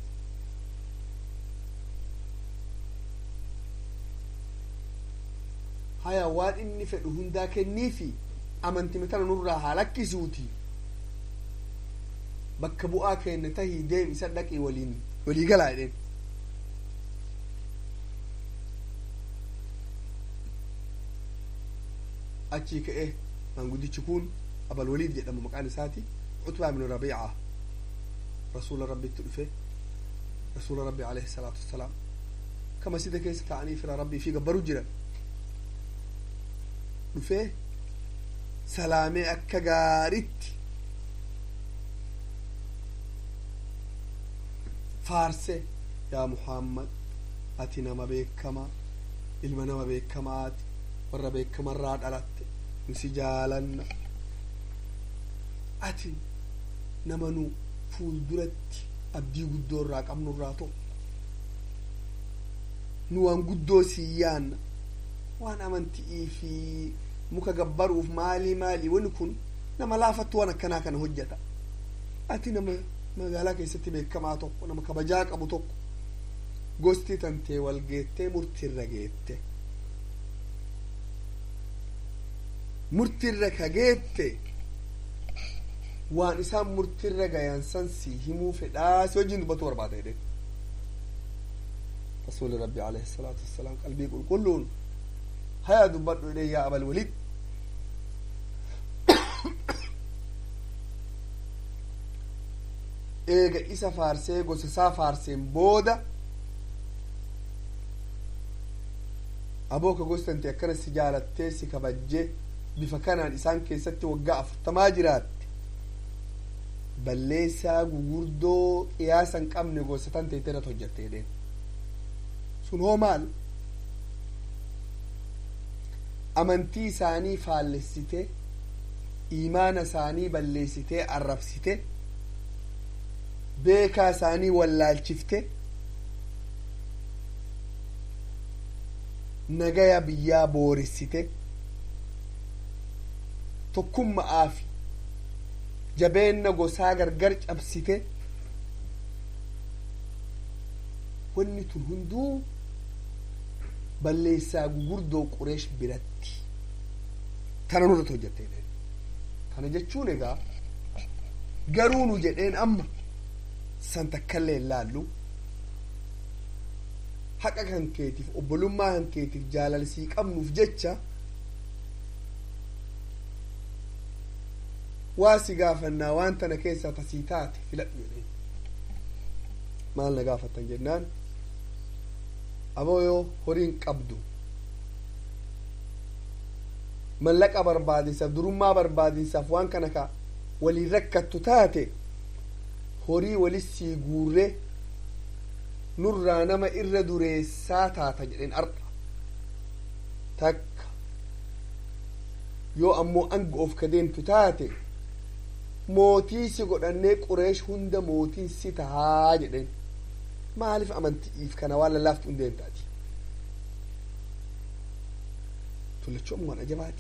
haya waan inni fedhu hundaa kennii fi amantime tana nurraa haa lakkisuuti bakka bu'aa keenne tahii deem isa dhaqii waliin walii galaa jedheen achii ka'ee maanguddichi kun abal waliid jedhamu maqaan isaati utbaa ibnu rabiica rasuula rabbitti dhufe rasuula rabbi alayhi salaatu wassalaam ka masjida keessa ta'anii fira rabbii fi gabbaru jiran dhufee salaamee akka gaaritti faarse yaa muhammad ati nama beekamaa ilma nama beekamaati warra beekamarraa dhalatte nu si jaalanna ati nama nu fuulduratti abdii guddoo irraa qabnu irraa tokko nu waan guddoo sii yaanna waan amantii fi muka gabbaruuf maalii maalii wani kun nama laafattu waan akkanaa kana hojjeta ati nama magaalaa keessatti beekamaa tokko nama kabajaa qabu tokko gosti tantee wal geettee murtiirra geette murtiirra ka geette waan isaan murtiirra gayan san si himuu fedhaa si wajjin dubbatu barbaada jedhe rasuuli rabbi alayhi salaatu wassalaam qalbii qulqulluun haya dubbadhu jedhe yaa abal walid eega isa faarsee gosa isaa faarseen booda abooka gostante akkana si jaalattee si kabajjee bifa kanaan isaan keessatti waggaa afurtamaa jiraatte balleessaa gugurdoo qiyaasa hin qabne gosa tan teete irratti hojjatte jedheen sun hoo maal amantii isaanii faallessite imaana isaanii balleessitee arrabsite beekaa isaanii wallaalchifte nagaya biyyaa booressite tokkumma'aa fi jabeenna gosaa gargar cabsite wanni tun hunduu balleessaa gugurdoo qureesh biratti tana nurratti hojjatte kana jechuun egaa garuu nu jedheen amma san takkallee hin laallu haqa kan keetiif obbolummaa kan keetiif jaalalsii qabnuuf jecha waa si gaafannaa waan tana keessaa tasii taate filadhu jedheen maal na gaafattan jennaan aboo yoo horiin qabdu mallaqa barbaadinsaaf durummaa barbaadinsaaf waan kana ka waliin rakkattu taate horii walissii guurre nurraa nama irra dureessaa taata jedheen arqa takka yoo ammoo anga of ka deemtu taate mootii si godhannee qureesh hunda mootiin si tahaa jedheen maaliif amanti'iif kana waan lallaaftu hin deemtaati tullachuu ammoo waan ajabaati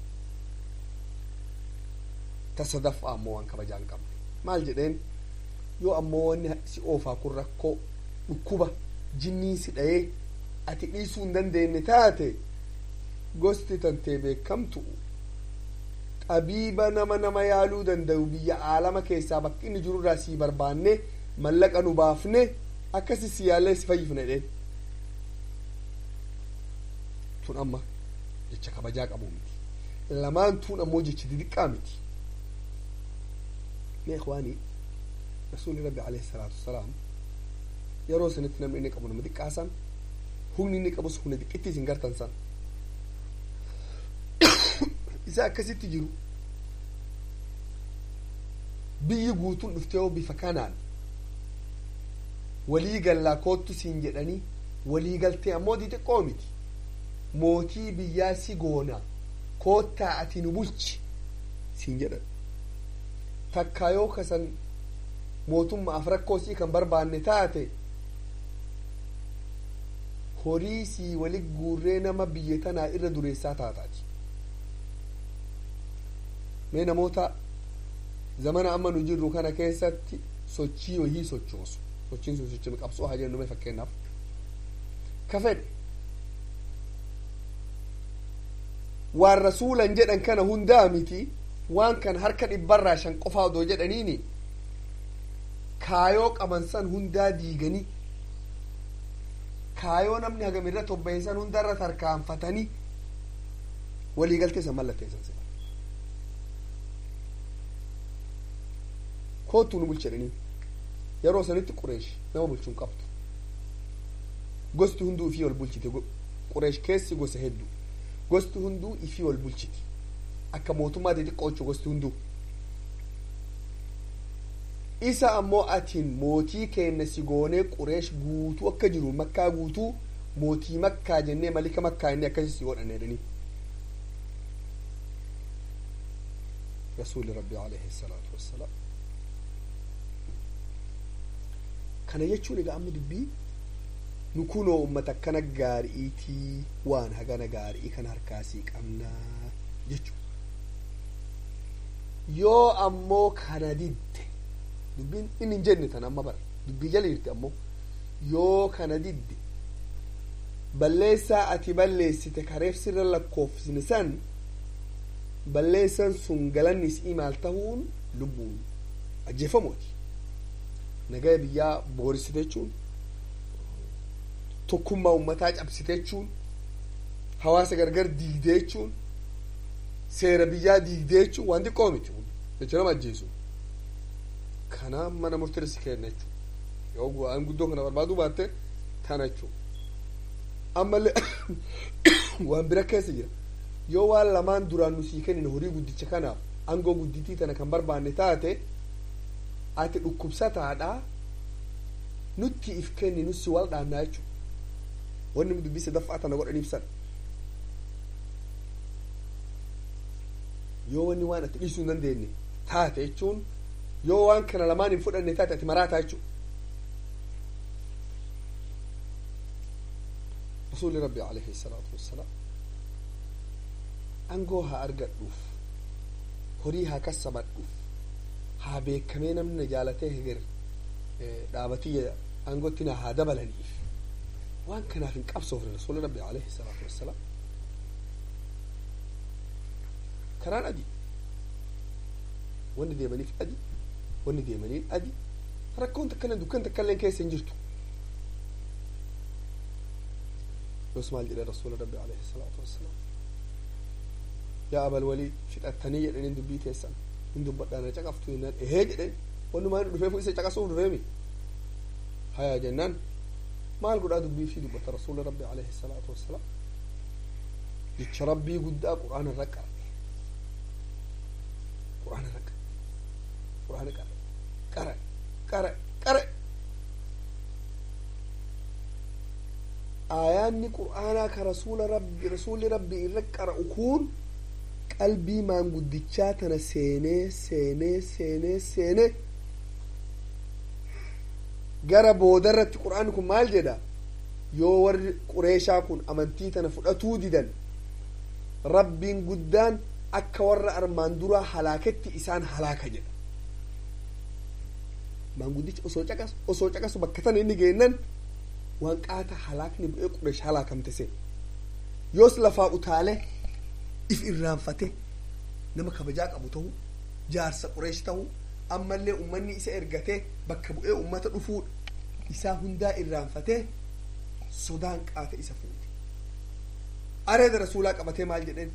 ta sadaffaa ammoo waan kabajaa hin qabne maal jedheen yoo ammoo wanni si oofaa kun rakkoo dhukkuba jinnii si dhayee ati dhiisuu hin dandeenye taate gosti tantee beekamtu xabiiba nama nama yaaluu danda'u biyya aalama keessaa bakki inni jirurraa sii barbaanne mallaqa nu baafne akkasi si yaallee si fayyifne jedheen tun amma jecha kabajaa qabu miti lamaan tun ammoo jecha didiqqaa miti mee ikhwaanii rasuuli rabbi alayhi salaatu wassalaam yeroo sanitti namni inni qabu nama xiqqaasan humni inni qabus humna xiqqittii isin gartan san isa akkasitti jiru biyyi guutuun dhuftee yoo bifa kanaan walii gallaa koottu siin jedhanii walii galtee ammoo xixiqqoo miti mootii biyyaa si goona koottaa ati nu bulchi siin jedhan takkaa yoo kasan mootummaaf rakkoo sii kan barbaanne taate horii sii wali guurree nama biyya tanaa irra dureessaa taataati mee namoota zamana amma nu jirru kana keessatti sochii wayii sochoosu sochiin sun sochii qabsoo haa jennu mee fakkeenyaaf ka fedhe waan rasuulan jedhan kana hundaa miti waan kan harka dhibbarraa shan qofaa odoo jedhaniini kaayoo qaban san hundaa diiganii kaayoo namni hagam irra tobba'e san hundarra tarkaanfatanii waliigaltee san mallatteessan sila koottuu nu bulchedhanii yeroo sanitti qureesh nama bulchuun qabdu gosti hunduu ifii wal bulchite qureesh keessi gosa hedduu gosti hunduu ifii wal bulchiti akka mootummaa xixiqqoo jechuu gosti hunduu isa ammoo atiin mootii keenna si goonee qureesh guutuu akka jiru makkaa guutuu mootii makkaa jennee malika makkaa inni akkasi si godhanne jedhanii rasuuli rabbi alayhi salaatu wassalaam kana jechuun egaa amma dubbii nu kunoo ummata akkana gaari'iitii waan hagana gaarii kan harkaasii qabnaa jechuu yoo ammoo kana didde dubbiin inni hin jenne tan amma bara dubbii jala jirti ammoo yoo kana didde balleessaa ati balleessite kareef sirra lakkoofsine san balleessan sun galanni isii maal tahuun lubbuun ajjeefamooti nagaya biyyaa boorisite jechuun tokkummaa ummataa cabsite jechuun hawaasa gargar diigdee jechuun seera biyyaa diigdee jechuun waan xiqqoo miti jecha nama ajjeesu kana mana murteessi kenna jechuudha yoo bu'aan guddoo kana barbaaduu baatte tana jechuudha ammallee waan bira keessa jira yoo waan lamaan duraan nu sii kennine horii guddicha kanaaf aangoo guddittii tana kan barbaanne taate ati dhukkubsataadha nutti if kenni nussi wal dhaannaa jechuudha wanni nu dubbise daffaa tana godhan ibsan yoo wanni waan ati dhiisuu hin dandeenye taate jechuun yoo waan kana lamaan hin fudhanne taate ati maraataa jechuudha rasuuli rabbi alayhi salaatu wassalaam aangoo haa argadhuuf horii haa kassabadhuuf haa beekamee namni na jaalatee heger dhaabatiyya aangootti na haa dabalaniif waan kanaaf hin qabsoofne rasuuli rabbi alayhi salaatu wassalaam karaan adii wanni deemaniif adii wanni deemaniin adii rakkoon takkaillee dukkan takkaillee keessa hin jirtu yos maal jedhe rasuula rabbi alayhi salaatu wassalaam yaa abal walii fixattanii jedhaniin dubbii teessan hin dubbadhaana caqaftu jennaan ehee jedhen wannumaan dhufeefu isa caqasuuf dhufeemi hayaa jennaan maal godhaa dubbii fi dubbata rasuula rabbi alayhi salaatu wassalaam jecha rabbii guddaa qur'aana irra qara qur'aana irra qara qur'aana qara qara qara qara aayaanni qur'aanaa ka rasuula rabbi rasuulli rabbi irra qara'u kun qalbii maanguddichaa tana seenee seenee seenee seenee gara boodarratti qur'aanni kun maal jedha yoo warri qureeshaa kun amantii tana fudhatuu didan rabbiin guddaan akka warra armaan duraa halaaketti isaan halaaka jedha maanguddichi osoo caqasu osoo caqasu bakka tana inni geennan waan qaata halaakni bu'ee qureesh halaakamte seen yoos lafaa utaalee if irraanfate nama kabajaa qabu ta'u jaarsa qureesh ta'u ammallee ummanni isa ergatee bakka bu'ee ummata dhufuudha isaa hundaa irraanfatee sodaan qaata isa fuute areeda rasuulaa qabatee maal jedheen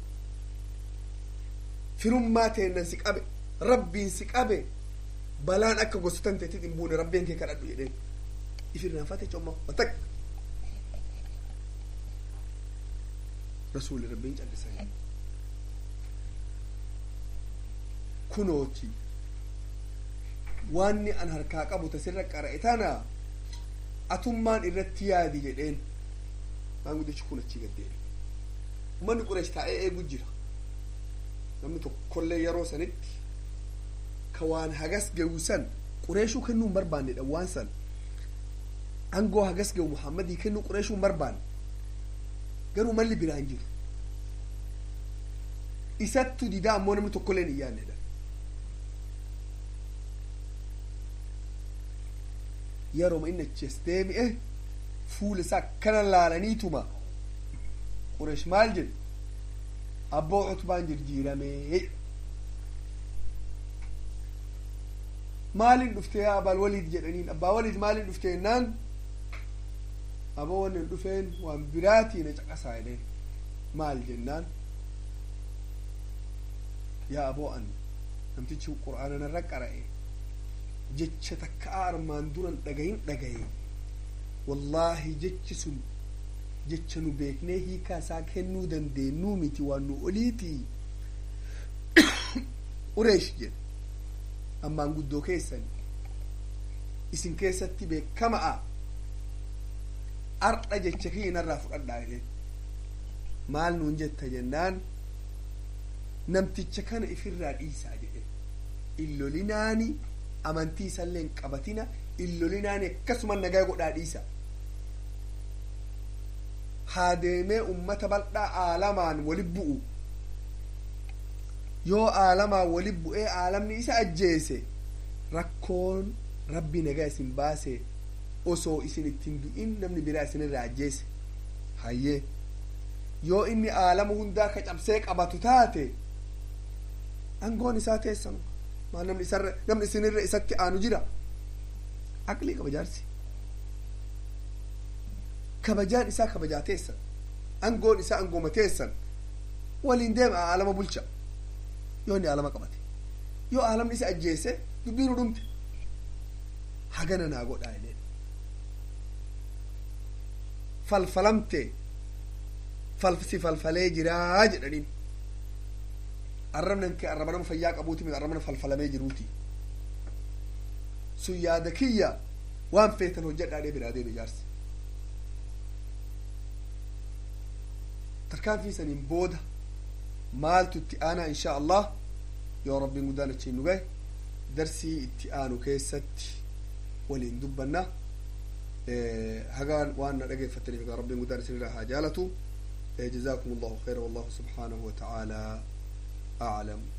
firummaa teennan si qabe rabbiin si qabe balaan akka gosotan teetit hin buune rabbiin kee kadhadhu jedheen if irraanfate comma watak rasuuli rabbiin callisanii kunooti waanni an harkaa qabu tasirra qara'e tana atummaan irratti yaadi jedheen maanguddichi kun achii gaddeebi ummanni qureesh taa'ee eegu jira namni tokkollee yeroo sanitti ka waan hagas gahu san qureeshuu kennuu hin barbaannedha waan san angoo hagas gahu muhammadii kennuu qureeshuu hin barbaanne garuu malli biraa hin jiru isattu didaa ammoo namni tokkollee hin yaannedha yeroma inni achi as deebi'e fuula isaa akkana laalaniituma qureesh maal jedhe abboo utbaan jirjiiramee maalin dhufte yaa abbaa waliid jedhaniin abbaa waliid maalin dhufte jennaan aboo wanni hin dhufeen waan biraatii na caqasaa jedheen maal jennaan yaa aboo an namtichi qur'aana narra qara'e jecha takka armaan duran dhagayin dhagaye wallaahi jechi sun jecha nu beeknee hiikaa isaa kennuu dandeenyuu miti waan nu oliiti qureesh jedhe ammaan guddoo keessan isin keessatti beekama'a ardha jecha kiyyinarraa fudhadhaa jedheen maal nuun jetta jennaan namticha kana ifirraa dhiisaa jedhe illolinaani amantii isallee hin qabatina illolinaani akkasuma nagaa godhaa dhiisa haa deemee ummata bal'aa aalamaan wali bu'u yoo aalamaan wali bu'ee aalamni isa ajjeese rakkoon rabbi nagaa isin baase osoo isin ittiin du'in namni biraa isinirraa ajjeese hayyee yoo inni aalama hundaa ka cabsee qabatu taate angoon isaa teessanu maal namni isarra namni isinirra isatti aanu jira aqlii qaba jaarsi kabajaan isaa kabajaa teessan angoon isaa angooma teessan waliin deema aalama bulcha yoo inni aalama qabate yoo aalamni isa ajjeese dubbiinu dhumte hagana naa godhaa jedheen falfalamte falsi falfalee jiraa jedhaniin arrabnan kee arraba nama fayyaa qabuuti miti arraba nama falfalamee jiruuti sun yaada kiyya waan feetan hojjedhaadhee biraa deeme jaarsi tarkaanfii saniin booda maaltu itti aanaa insha allah yoo rabbiin guddaan achiin nu gahe darsii itti aanu keessatti waliin dubbanna hagaan waan na dhageeffattaniif rabbiin guddaan isinirraa haa jaalatu جزاكم الله خيرا والله سبحانه وتعالى أعلم